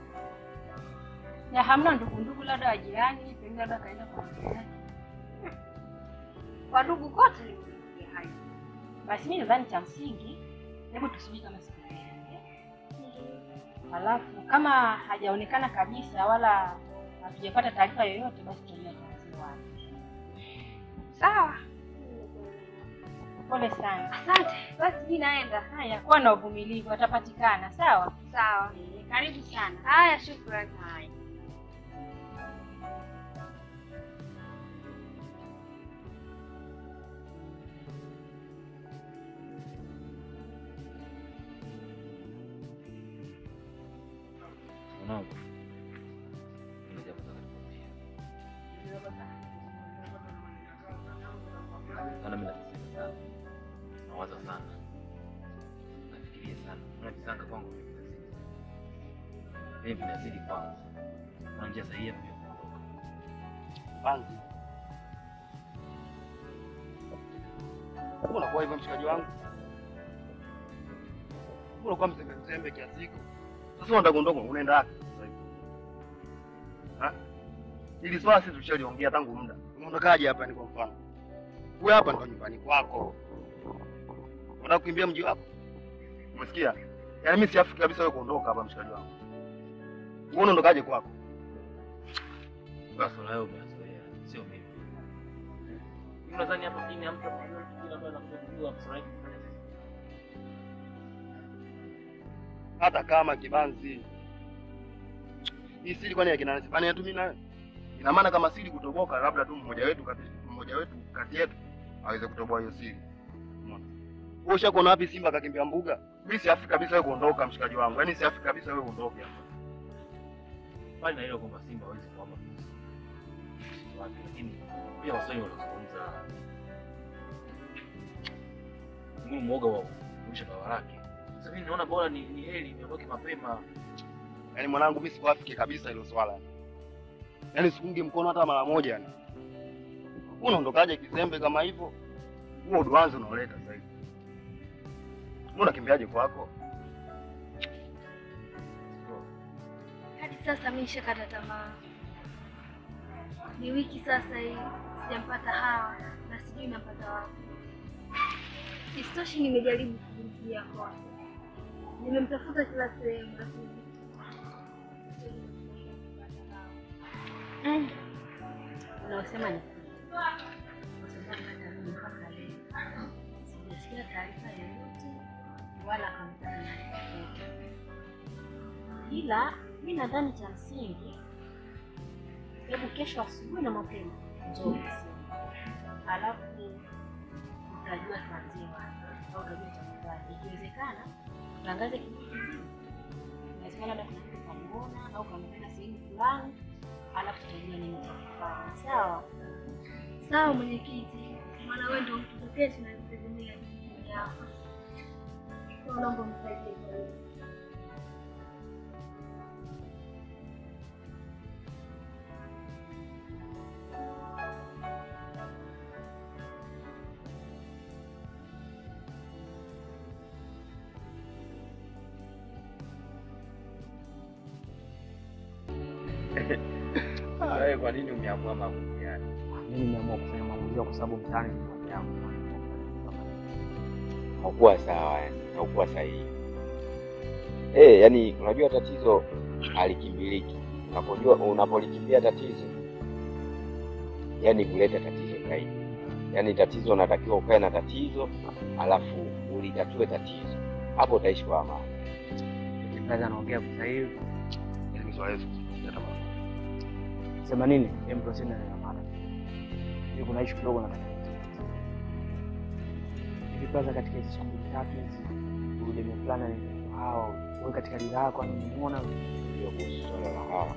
Na hamna ndugu ndugu, labda wa jirani, pengine labda kaenda kwa jirani. Kwa ndugu kote nimesikia hayo. Basi mimi nadhani cha msingi, hebu tusubiri kama siku mbili. Alafu kama hajaonekana kabisa wala hatujapata taarifa yoyote, basi tutajua tatizo wapi. Sawa. Pole sana. Asante. Basi mimi naenda. Haya, kuwa na uvumilivu, atapatikana. Sawa. Sawa. Eh, Karibu sana. Haya, shukrani. Haya. Mwanangu. Kuna jambo nataka nikwambie. Sana mimi nateseka sana. Nawaza sana. Nafikiria sana. Kuna visanga kwangu vinazidi. Mimi vinazidi kwangu. Kuna njia sahihi ya kuja kuondoka. Banzi. Mbona unakuwa hivyo mshikaji wangu? Mbona unakuwa mzembe mzembe kiasi hiko? Sasa unataka kuondoka unaenda wapi sasa hivi? Ha? Ili swala sisi tushaliongea tangu muda. Unaondokaje hapa ni kwa mfano? Wewe hapa ndo nyumbani kwako. Unataka kukimbia mji wako? Umesikia? Yaani mimi siafi kabisa wewe kuondoka hapa mshikaji wangu. Wewe unaondokaje kwako? Basi na wewe umezoea, sio mimi. Mimi nadhani hapa mjini hamta kwa hiyo kile ambacho anakuja kujua Msraeli kufanya nini. hata kama kibanzi hii siri kwani akina nani bana tu mimi nawe ina maana kama siri kutoboka labda tu mmoja wetu kati mmoja wetu kati yetu aweze kutoboa hiyo siri umeona wewe ushakuona wapi simba akakimbia mbuga mimi siafi kabisa wewe kuondoka mshikaji wangu yaani siafi kabisa wewe uondoke hapa Bali na hilo kwamba Simba hawezi kuhama msitu wake, lakini pia Waswahili wanazungumza Kunguru mwoga wa kurusha bawa lake. Sasa mimi naona bora ni, ni heri niondoke mapema. Yaani mwanangu, mimi sikuafiki kabisa hilo swala. Yaani sikungi mkono hata mara moja yani. Unaondokaje kizembe kama hivyo? Huo uduanzi unaoleta sasa hivi. Wewe unakimbiaje kwako? Hadi sasa mimi nishakata tamaa. Ni wiki sasa hii sijampata hawa na sijui nampata wapi. Isitoshe nimejaribu kumjia kwake, nimemtafuta kila sehemu lakini Mm. Unaosema ni kweli. Kwa sababu hata mimi mpaka leo sijasikia taarifa yoyote wala akamtana na chochote. Ila mi nadhani cha msingi, hebu kesho asubuhi na mapema njoo ofisini, alafu utajua tuanzie wapi au utajua cha kufanya. Ikiwezekana tangaze kijiji kizima, inawezekana labda kuna mtu kamuona au kamuona sehemu fulani alafu tutajua nini cha kufanya. Sawa? sawa mwenyekiti, maana wewe ndio mtu pekee tunayetegemea kijijini hapa. Kwa hiyo naomba msaidie kwa hilo. Wewe kwa nini umeamua maamuzi haya? Mimi nimeamua kufanya maamuzi kwa sababu mtaani ni mambo yangu. Haukuwa sawa yani, haukuwa sahihi. Eh, yani unajua tatizo halikimbiliki. Unapojua unapolikimbia tatizo, yani kuleta tatizo zaidi. Yani tatizo unatakiwa ukae na tatizo, alafu ulitatue tatizo, hapo utaishi kwa amani. Mzazi anaongea kwa sasa hivi. Yaani swala hizo hata mara. Sema nini? Hem tuachane na mada. Hivi kuna issue kidogo nataka. Hivi kwanza katika hizo siku mbili tatu hizi ule mplana ni hao wewe katika lila yako anamuona Ndio kuhusu swala la hawa.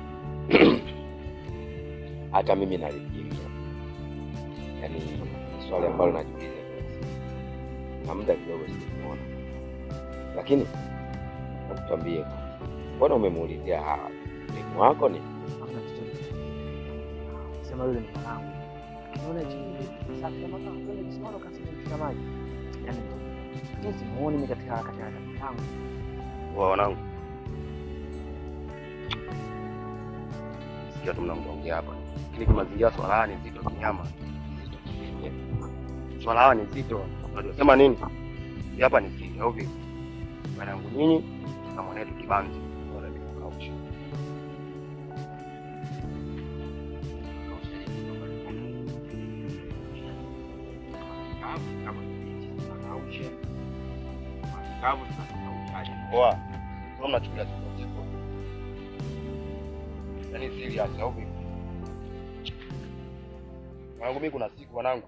Hata mimi nalifikiria, yaani ni swali ambalo najiuliza kila siku, na muda kidogo sijamuona, lakini nakuambie, mbona umemuulizia hawa mlimu wako ni hamna chochote. Sema yule ni mwanangu. Unaona chini safi kama kama kwenda kisimamo kasi kushika maji. Yaani jinsi muone mimi katika katika katika yangu. Wa wanangu. Sikia tu mnamwongea hapa. Lakini kimazingira swala haya ni zito kinyama. Zito kinyama. Swala haya ni zito. Unajua sema nini? Hii Hapa ni siri au vipi? Wanangu nyinyi na mwanetu kibanzi. Wala ni kauchi. Poa. Sio mnachukulia tu kwa siku. Yaani serious au vipi? Wanangu mimi kuna siku wanangu.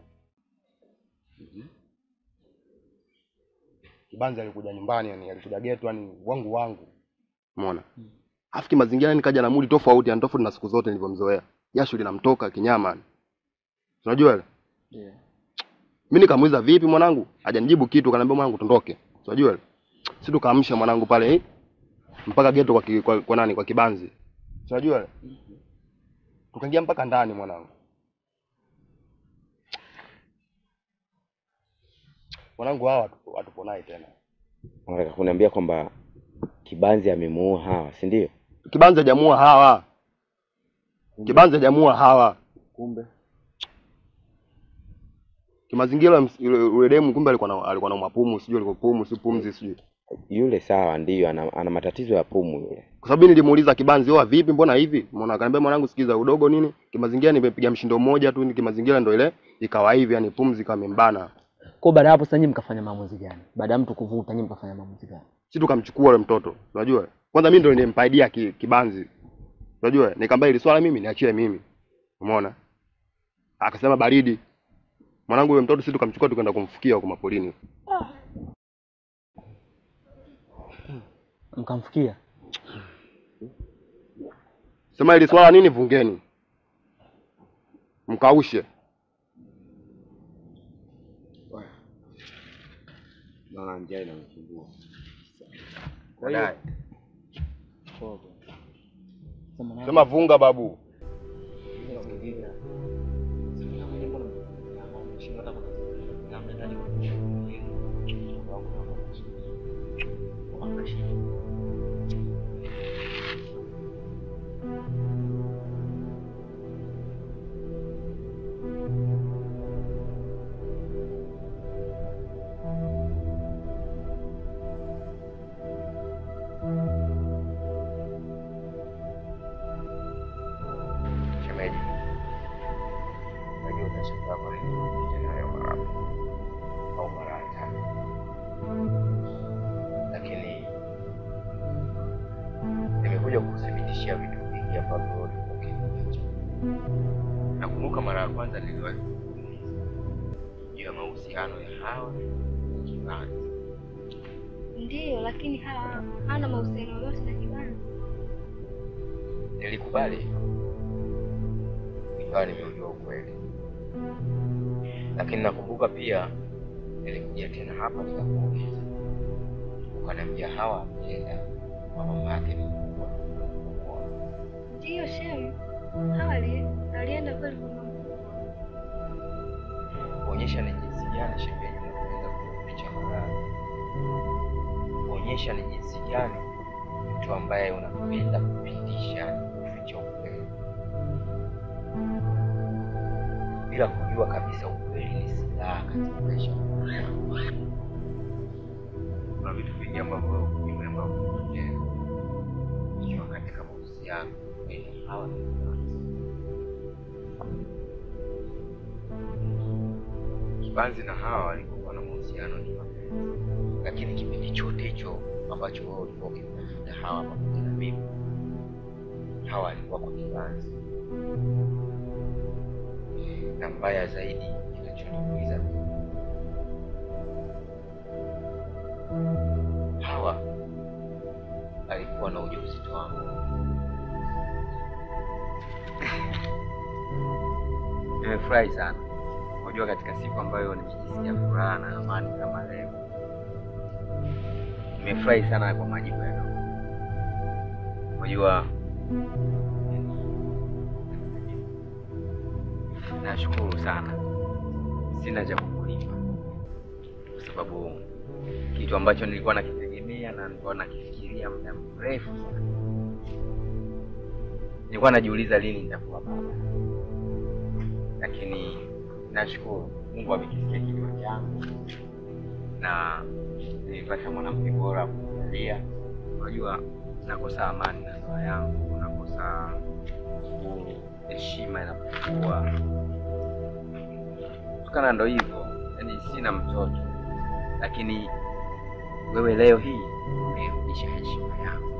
Kibanzi alikuja nyumbani yani alikuja getu yani wangu wangu. Umeona? Alafu kimazingira nikaja na mudi tofauti yani tofauti na siku zote nilivyomzoea. Jasho linamtoka kinyama. yani. Unajua ile? Yeah. Mimi nikamuuliza vipi mwanangu? Hajanijibu kitu, kaniambia mwanangu tondoke. Unajua ile? Si tukaamsha mwanangu pale eh? mpaka geto kwa, ki, kwa, kwa nani kwa kibanzi. Unajua ile? Tukaingia mpaka ndani mwanangu. Mwanangu hawa hatupo- hatupo naye tena. Unataka kuniambia kwamba Kibanzi amemuua Hawa, si ndio? Kibanzi hajamuua hawa. Kibanzi hajamuua hawa. Kumbe Kimazingira ms- yule yule demu kumbe alikuwa na alikuwa na mapumu, sijui alikuwa pumu, si pumzi sijui. Yule sawa, ndiyo ana, ana matatizo ya pumu yule. Kwa sababu mimi nilimuuliza Kibanzi, "Oa vipi mbona hivi?" Mbona akaniambia mwanangu sikiza udogo nini? Kimazingira nimepiga mshindo mmoja tu, ni kimazingira ndo ile ikawa hivi, yani pumzi kama imembana. kwa baada ya hapo sasa nyinyi mkafanya maamuzi gani? Baada ya mtu kuvuta nyinyi mkafanya maamuzi gani? Si tukamchukua yule mtoto. Unajua? Kwanza mimi ndo nilimpa idea ki, Kibanzi. Unajua? Nikamwambia ili swala mimi niachie mimi. Umeona? Akasema baridi. Mwanangu yule mtoto sisi tukamchukua tukaenda kumfukia huko mapolini. Mkamfikia? Sema ili swala nini vungeni. Mkaushe. Naona njaa inamsumbua. Kwa hiyo- Baadaye. Sema vunga babu. Shemeji, najua utashangaa kwa nini nimekuja nayo mara au mara ya tatu, lakini nimekuja kukuthibitishia vitu vingi ambavyo ulikuwa ukinificha. Nakumbuka mara ya kwanza niliwahi kukuuliza juu ya mahusiano ya Hawa na Kibanzi. Ndiyo, lakini hawa hana mahusiano yoyote na Kibanzi. Nilikubali nikawa nimeujua ukweli, lakini nakumbuka pia nilikuja tena hapa nikakuuliza, ukaniambia Hawa ameenda kwa mama yake mkubwa kumuoa. Ndiyo shemu, hawa ali- alienda kweli kwa mama mkubwa. kuonyesha ni jinsi gani shemeji unaweza kuficha maradhi, kuonyesha ni jinsi gani mtu ambaye unapenda kupindisha kuficha ukweli bila kujua kabisa ukweli ni silaha katika maisha. Kuna vitu vingi ambavyo mimi ambavyo vimetokea ikiwa katika mahusiano baina ya hawa na Kibanzi. Kibanzi na Hawa walikuwa na mahusiano ni mapenzi, lakini kipindi chote hicho ambacho wewe ulikuwa ukimtafuta Hawa pamoja na mimi, Hawa alikuwa kwa Kibanzi, na mbaya zaidi kinachoniumiza mimi, Hawa alikuwa na ujauzito wangu. Nimefurahi sana. Unajua, katika siku ambayo nimejisikia furaha na amani kama leo, nimefurahi sana kwa majibu ya ndugu. Unajua, nashukuru sana, sina cha kukulipa kwa sababu kitu ambacho nilikuwa nakitegemea na nilikuwa nakifikiria muda mrefu sana, nilikuwa najiuliza lini nitakuwa baba, lakini nashukuru Mungu amekisikia kilio changu na nilipata mwanamke bora kuangalia. Unajua, nakosa amani na ndoa yangu, nakosa uhuru, heshima inapungua kutokana, ndo hivyo, yaani sina mtoto, lakini wewe leo hii umerudisha heshima yangu.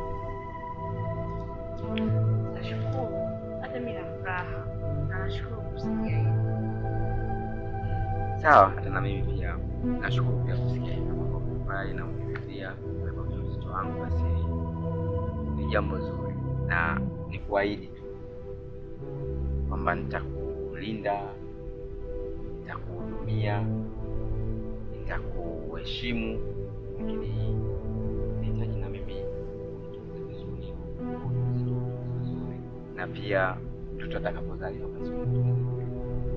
Nashukuru, hata mimi na furaha na nashukuru kusikia hiyo. Sawa, hata na mimi pia nashukuru pia kusikia hivyo kwamba umefurahi na umeridhia kubeba ujauzito wangu, basi ni jambo zuri, na nikuahidi tu kwamba nitakulinda, nitakuhudumia, nitakuheshimu, lakini nahitaji na mimi unitunze vizuri, unitunze vizuri, na pia mtoto atakapozaliwa basi unitunze vizuri.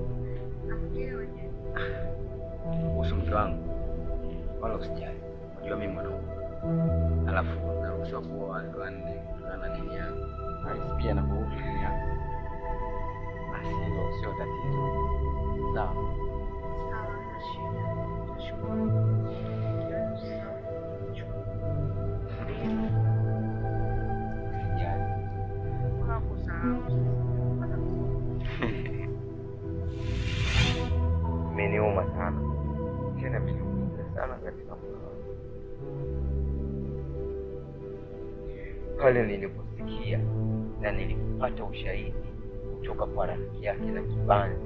kuhusu mke wangu wala usijali, unajua mimi mwanaume, alafu naruhusiwa kuoa wake wanne kutokana na dini yangu, Rais pia na kuhusu dini yangu, basi hilo sio tatizo. Sawa, Sawa, hamna shida. Nashukuru. usijali. Imeniuma sana tena, imeniumiza sana katika moyo wangu pale niliposikia na nilipata ushahidi kutoka kwa rafiki yake na Kibanzi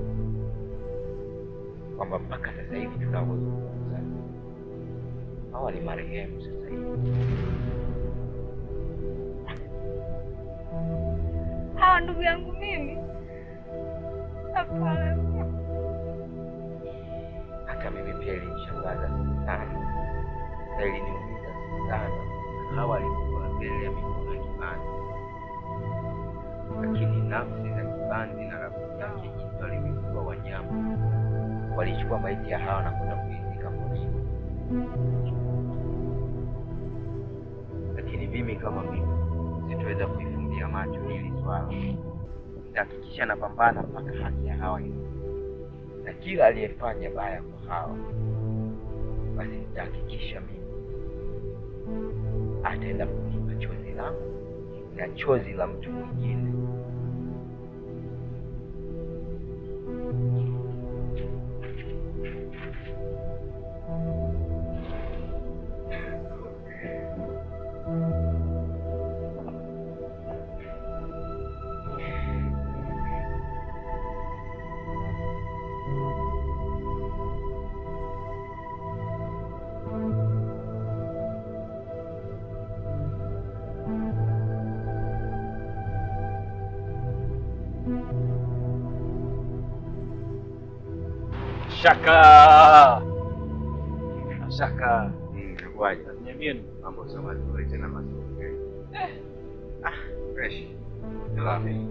kwamba mpaka sasa hivi tunavyozungumza hawa ni marehemu sasa hivi. Hawa ndugu yangu mimi? Hapana. Hata mimi pia ilinishangaza sana na iliniumiza sana hawa alikuwa mbele ya mikono ya Kibanzi, lakini nafsi za Kibanzi na rafiki yake jinsi walivyokuwa wanyama, walichukua maiti ya Hawa na kwenda kuizika porini. Lakini mimi kama mimi sitoweza kuifumbia macho hili swala, nitahakikisha napambana mpaka haki ya Hawa iwe na kila aliyefanya baya kwa Hawa, basi nitahakikisha mimi ataenda kulipa chozi langu na chozi la mtu mwingine. Shaka. Shaka. Inakuwaje? Niambie ni Mambo sio mazuri tena mazuri. Ah, fresh. Salami.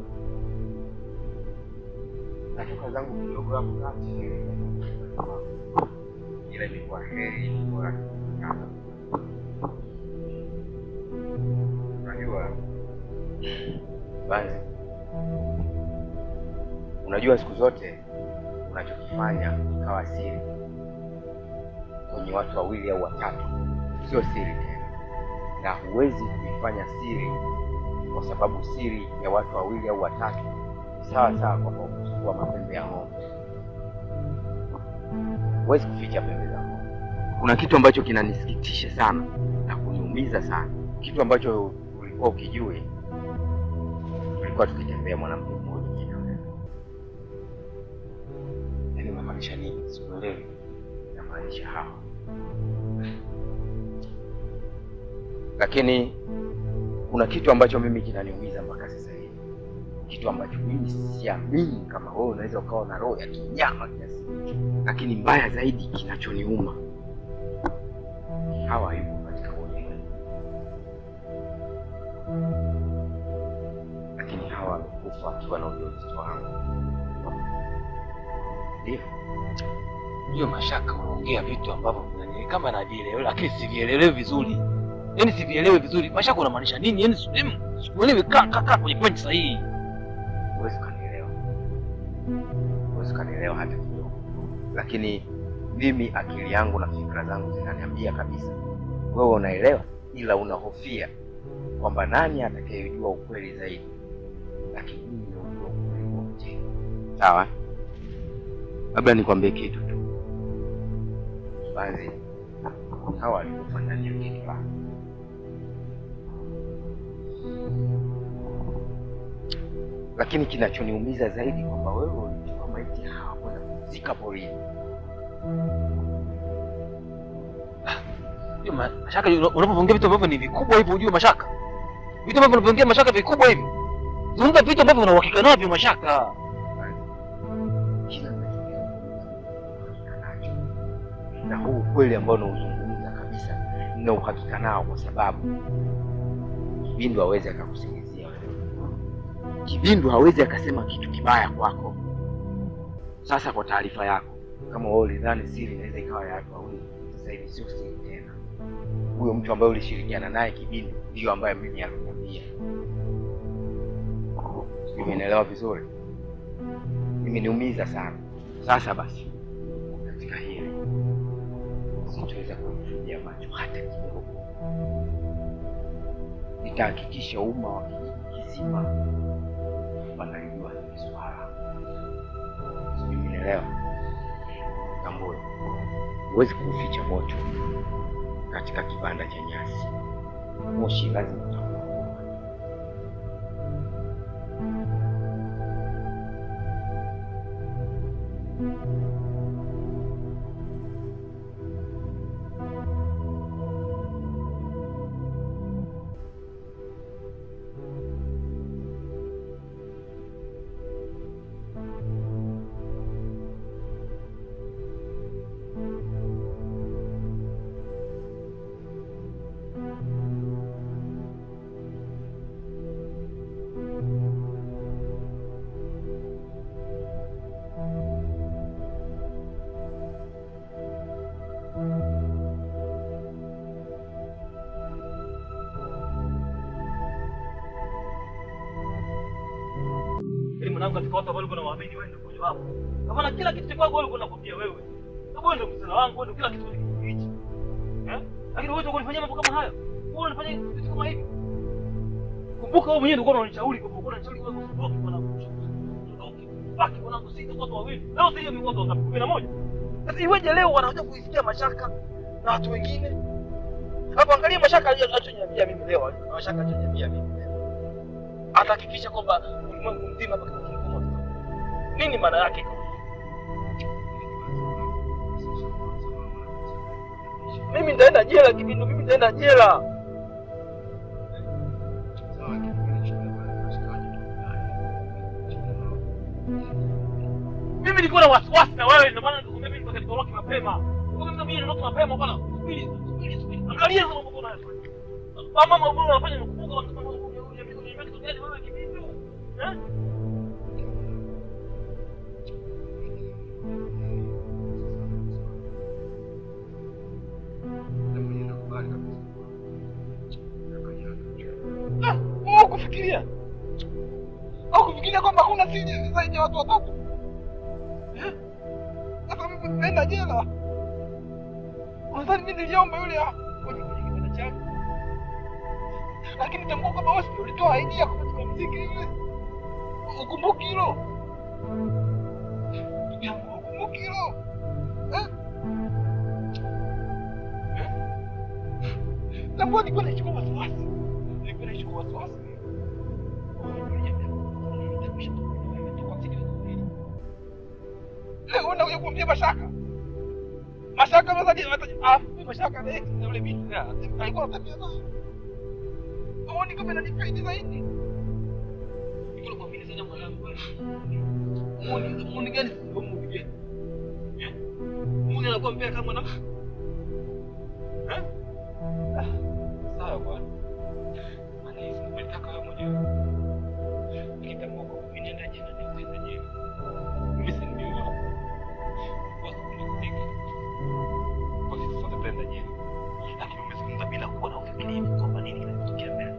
Natoka zangu kidogo hapo kati. Ila ilikuwa heri ilikuwa kama. Unajua Banzi, unajua siku zote unachokifanya ikawa siri kwenye watu wawili au watatu, sio siri tena, na huwezi kuifanya siri kwa sababu siri ya watu wawili au watatu ni sawa sawa kwamba umechukua mapembe ya ng'ombe. Huwezi kuficha pembe za ng'ombe. Kuna kitu ambacho kinanisikitisha sana na kuniumiza sana, kitu ambacho ulikuwa ukijui. Tulikuwa tukitembea mwanamke mmoja jina wewe. Yaani unamaanisha nini? Sikuelewi. Namaanisha hawa lakini kuna kitu ambacho mimi kinaniumiza mpaka sasa hivi, kitu ambacho mimi siamini kama wewe unaweza ukawa na roho ya kinyama kiasi hicho. Lakini mbaya zaidi, kinachoniuma hawa yuko katika bodi yetu, lakini hawa amekufa akiwa na ujauzito wangu. Ndio hiyo mashaka, unaongea vitu ambavyo vinani- kama navielewa, lakini sivielewi vizuri. Yaani sivielewi vizuri. Mashaka unamaanisha nini? Yaani si- sikuelewi. Kaa kaa kaa kwenye point sahihi. huwezi ukanielewa, huwezi ukanielewa hata kidogo, lakini mimi akili yangu na fikra zangu zinaniambia kabisa wewe unaelewa, ila unahofia kwamba nani atakayejua ukweli zaidi, lakini mimi ndio najua ukweli wote. Sawa, labda nikwambie kitu tu, Banzi hawa walikufa ndani ya geti langu. lakini kinachoniumiza zaidi kwamba wewe ulichukua maiti ya hawa kwenda kuzika porini. Hiyo ma- mashaka una- unapoongea vitu ambavyo ni vikubwa hivyo ujue mashaka. Vitu ambavyo unapoongea mashaka vikubwa hivi. Zungumza vitu ambavyo una uhakika navyo mashaka. Kila ninachokizungumza nacho na huu ukweli ambao unauzungumza kabisa nina uhakika nao, kwa sababu Kibindu hawezi akakusingizia wewe. Kibindu hawezi akasema kitu kibaya kwako. Sasa kwa taarifa yako, kama wewe ulidhani siri inaweza ikawa ya watu wawili, sasa hivi sio siri tena. Huyo mtu ambaye ulishirikiana naye Kibindu ndiyo ambaye mimi aliniambia. Sijui umenielewa vizuri? Imeniumiza sana. Sasa basi, katika hili sitoweza kumfumbia macho hata kidogo. Nitahakikisha umma wa kijiji kizima wanalijua hili swala. Sijui umenielewa? Tambue, huwezi kuuficha moto katika kibanda cha nyasi. Moshi lazima utakuwa. mwanangu katika watu ambao kuna waamini wewe ndio mmoja wapo. Kama na kila kitu cha kwako wewe uko nakwambia wewe. Sababu wewe ndio msala wangu, wewe ndio kila kitu kwenye kijiji hichi. Eh? Lakini wewe unafanyia mambo kama hayo. Wewe unafanya vitu kama hivi. Kumbuka wewe mwenyewe ndio unanishauri kwa sababu unanishauri wewe usiondoke mwanangu. Usiondoke. Baki mwanangu sisi watu wawili. Leo sisi ni watu wangapi? 11. Sasa iweje leo wanakuja kuisikia mashaka na watu wengine? Hapo angalia mashaka alichoniambia mimi leo, mashaka alichoniambia mimi leo. Atahakikisha kwamba ulimwengu mzima hapa kitu kimoja. Nini maana yake? Mimi nitaenda jela kibindu, mimi nitaenda jela. Mimi nilikuwa na wasiwasi na wewe, ndio maana nikakwambia mimi nitaka nitoroke mapema. Nikamwambia mimi niondoke mapema bwana. Subiri, subiri, subiri. Angalia hizo mambo unayofanya. Mama mama unafanya mkumbuka wanasema unaniambia kitu gani wewe kibindu? Eh? Ah, wewe kufikiria au kufikiria kwamba hakuna siri zaidi ya watu watatu Eh? sasa mimi nitaenda jela unadhani mimi niliomba yule ah, kwenye kwenye kitanda changu lakini tambua kwamba wewe ndio ulitoa idea kwa katika mziki yule ukumbuki hilo Ndugu yangu, ukumbuki hilo Eh? Eh? tambua nilikuwa naishi kwa wasiwasi nilikuwa naishi kwa wasiwasi leo unakuja kuambia mashaka mashaka mazaji afu mashaka na ex na yule binti ya, alikuwa anatembea naye aoni kama inanifaidi zaidi niko kuamini sana mwanangu wewe muone muone gani sio muone gani Eh? muone anakuwa mbea kama mwanamke eh Ah, sawa bwana maana hizi nilitaka wewe mwenyewe nikitambua kwa mimi nenda jina nitaenda jina mimi si ndio wao kwa sababu kuzika kwa sisi sote tutaenda jina lakini umezungumza bila kuwa na ufikiri kwamba nini kinatokea mbele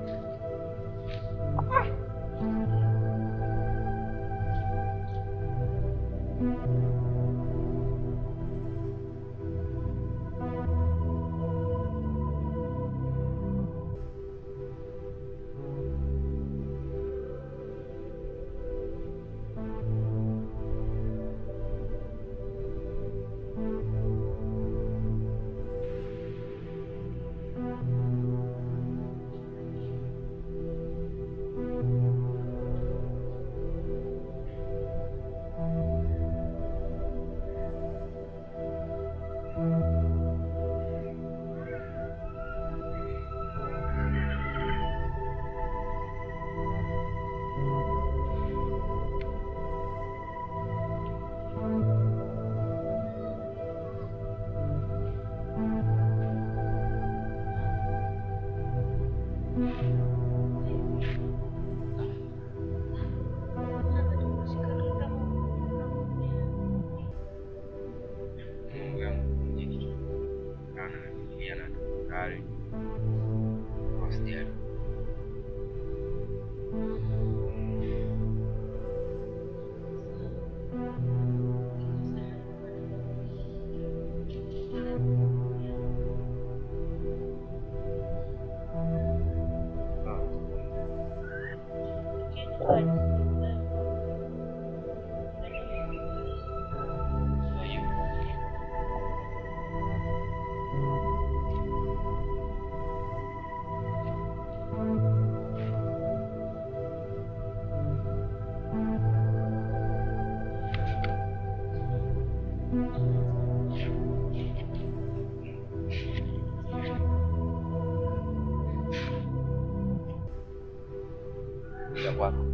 Mungu yangu mjini kana nafikiria na tafakari usijali ya kwako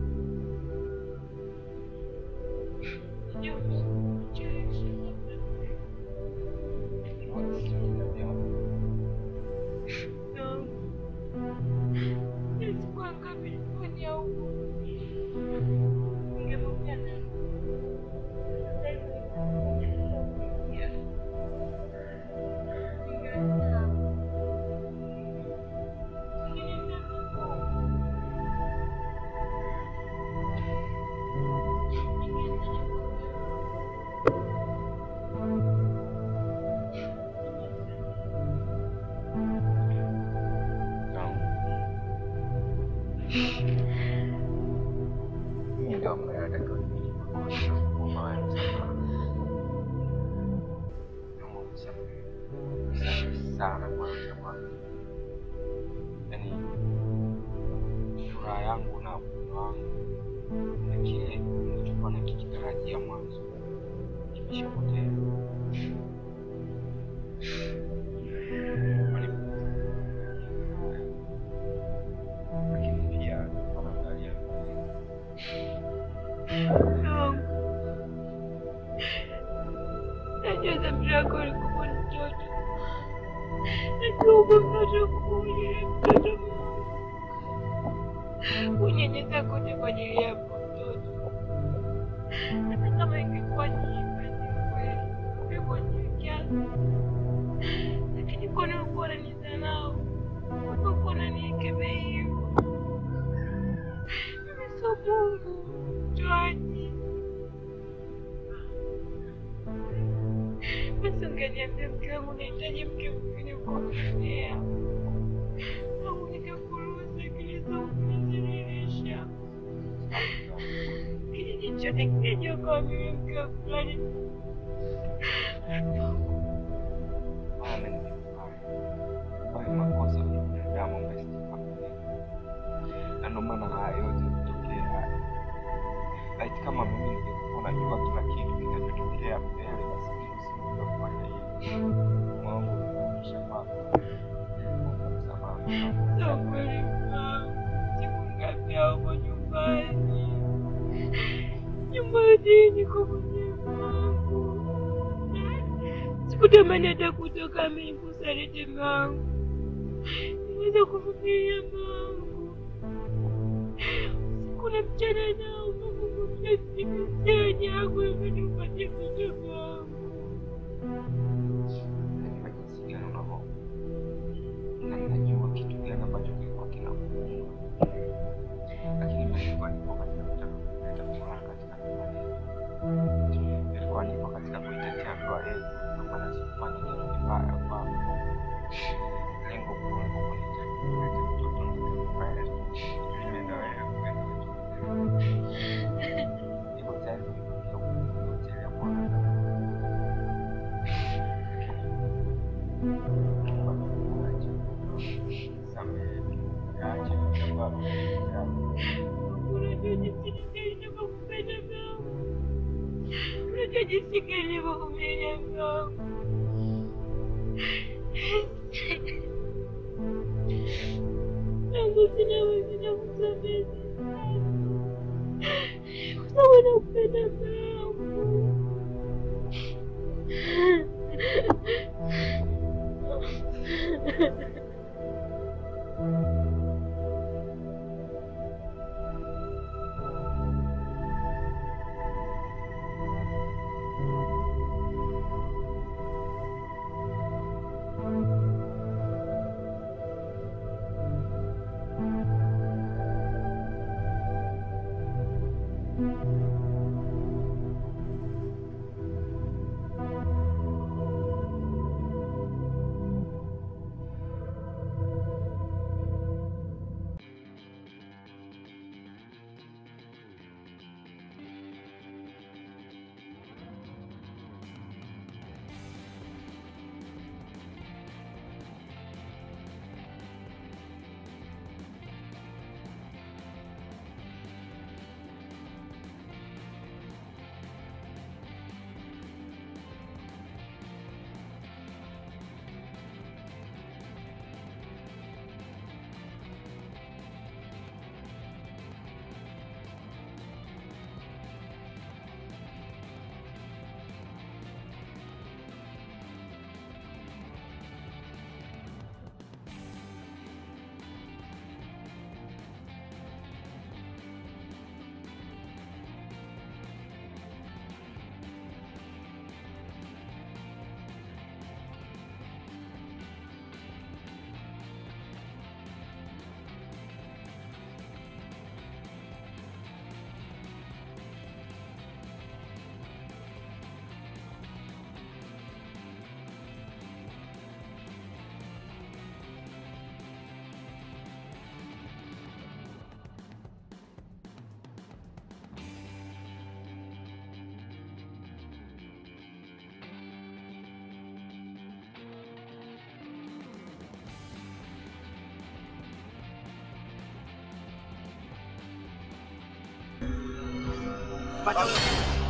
sana kuanzia mwanzo. Yaani furaha yangu na upendo wangu na kile nilichokuwa nakikitarajia mwanzo kimeshapotea. Lakini pia wanaangalia Najua dhamira yako ilikuwa ni mtoto. Najua uko mtoto kuulia mtoto unyenyeza kote kwa ajili yako mtoto. Hata kama ingekuwa nyimba ni kweli, ungekuwa lakini kwani ulikuwa unanidharau? Ulikuwa unanikemea hivyo? Mimi sio Mungu mtoaji. Basi ungeniambia mke wangu nahitaji mke mwingine kuongea, au nikakuruhusu akili zangu kuzidhihirisha. Kijiji chote kinajua kama mimi mke wa fulani. maana nimefanya hayo makosa ya binadamu ambaye sijafahamu. na ndio maana haya yote kutokea. Laiti kama mimi ningekuwa najua kila kitu kinachotokea mbele, basi mimi nisingefanya hivi. Mungu amenirudisha kwako. Mungu msamaha. Sio kweli mama. Siku ngapi hauko nyumbani? Nyumbani niko mwenyewe wangu. Sikutamani hata kutoka mimi kusaliti mangu. Niweza kuvumilia mangu. Kuna mchana nao Mungu kumletea yangu ili nipate vitu vyangu. Najua jinsi gani unavyo na ninajua kitu gani ambacho kilikuwa kinakuuma, lakini mimi nilikuwa nipo katika kutaka kuleta furaha katika ndoa yetu. Nilikuwa nipo katika kuitetea ndoa yetu, ndio maana sikufanya kitu kibaya kwako. Lengo kuu lilikuwa kunihitaji kuleta mtoto mbele, mimi na wewe kwenda niko tayari kuibukia kukuletea mwana Unajua jinsi nilivyokupenda mama. Unajua jinsi nilivyokuvumilia mama. Mungu sina wengine kusamehe kwa sababu nakupenda mama. Pata huyo.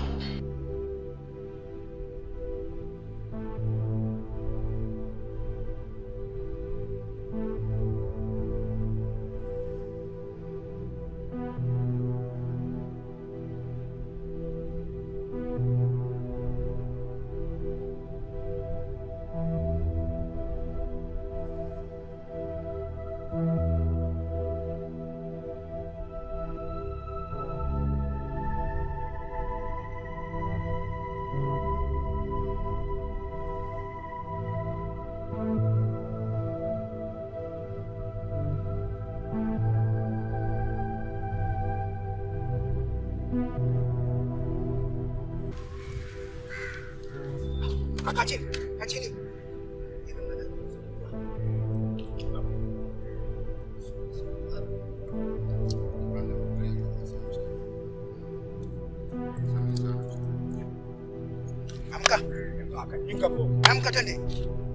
Kaa chini, kaa chini. Amka. Amka twende.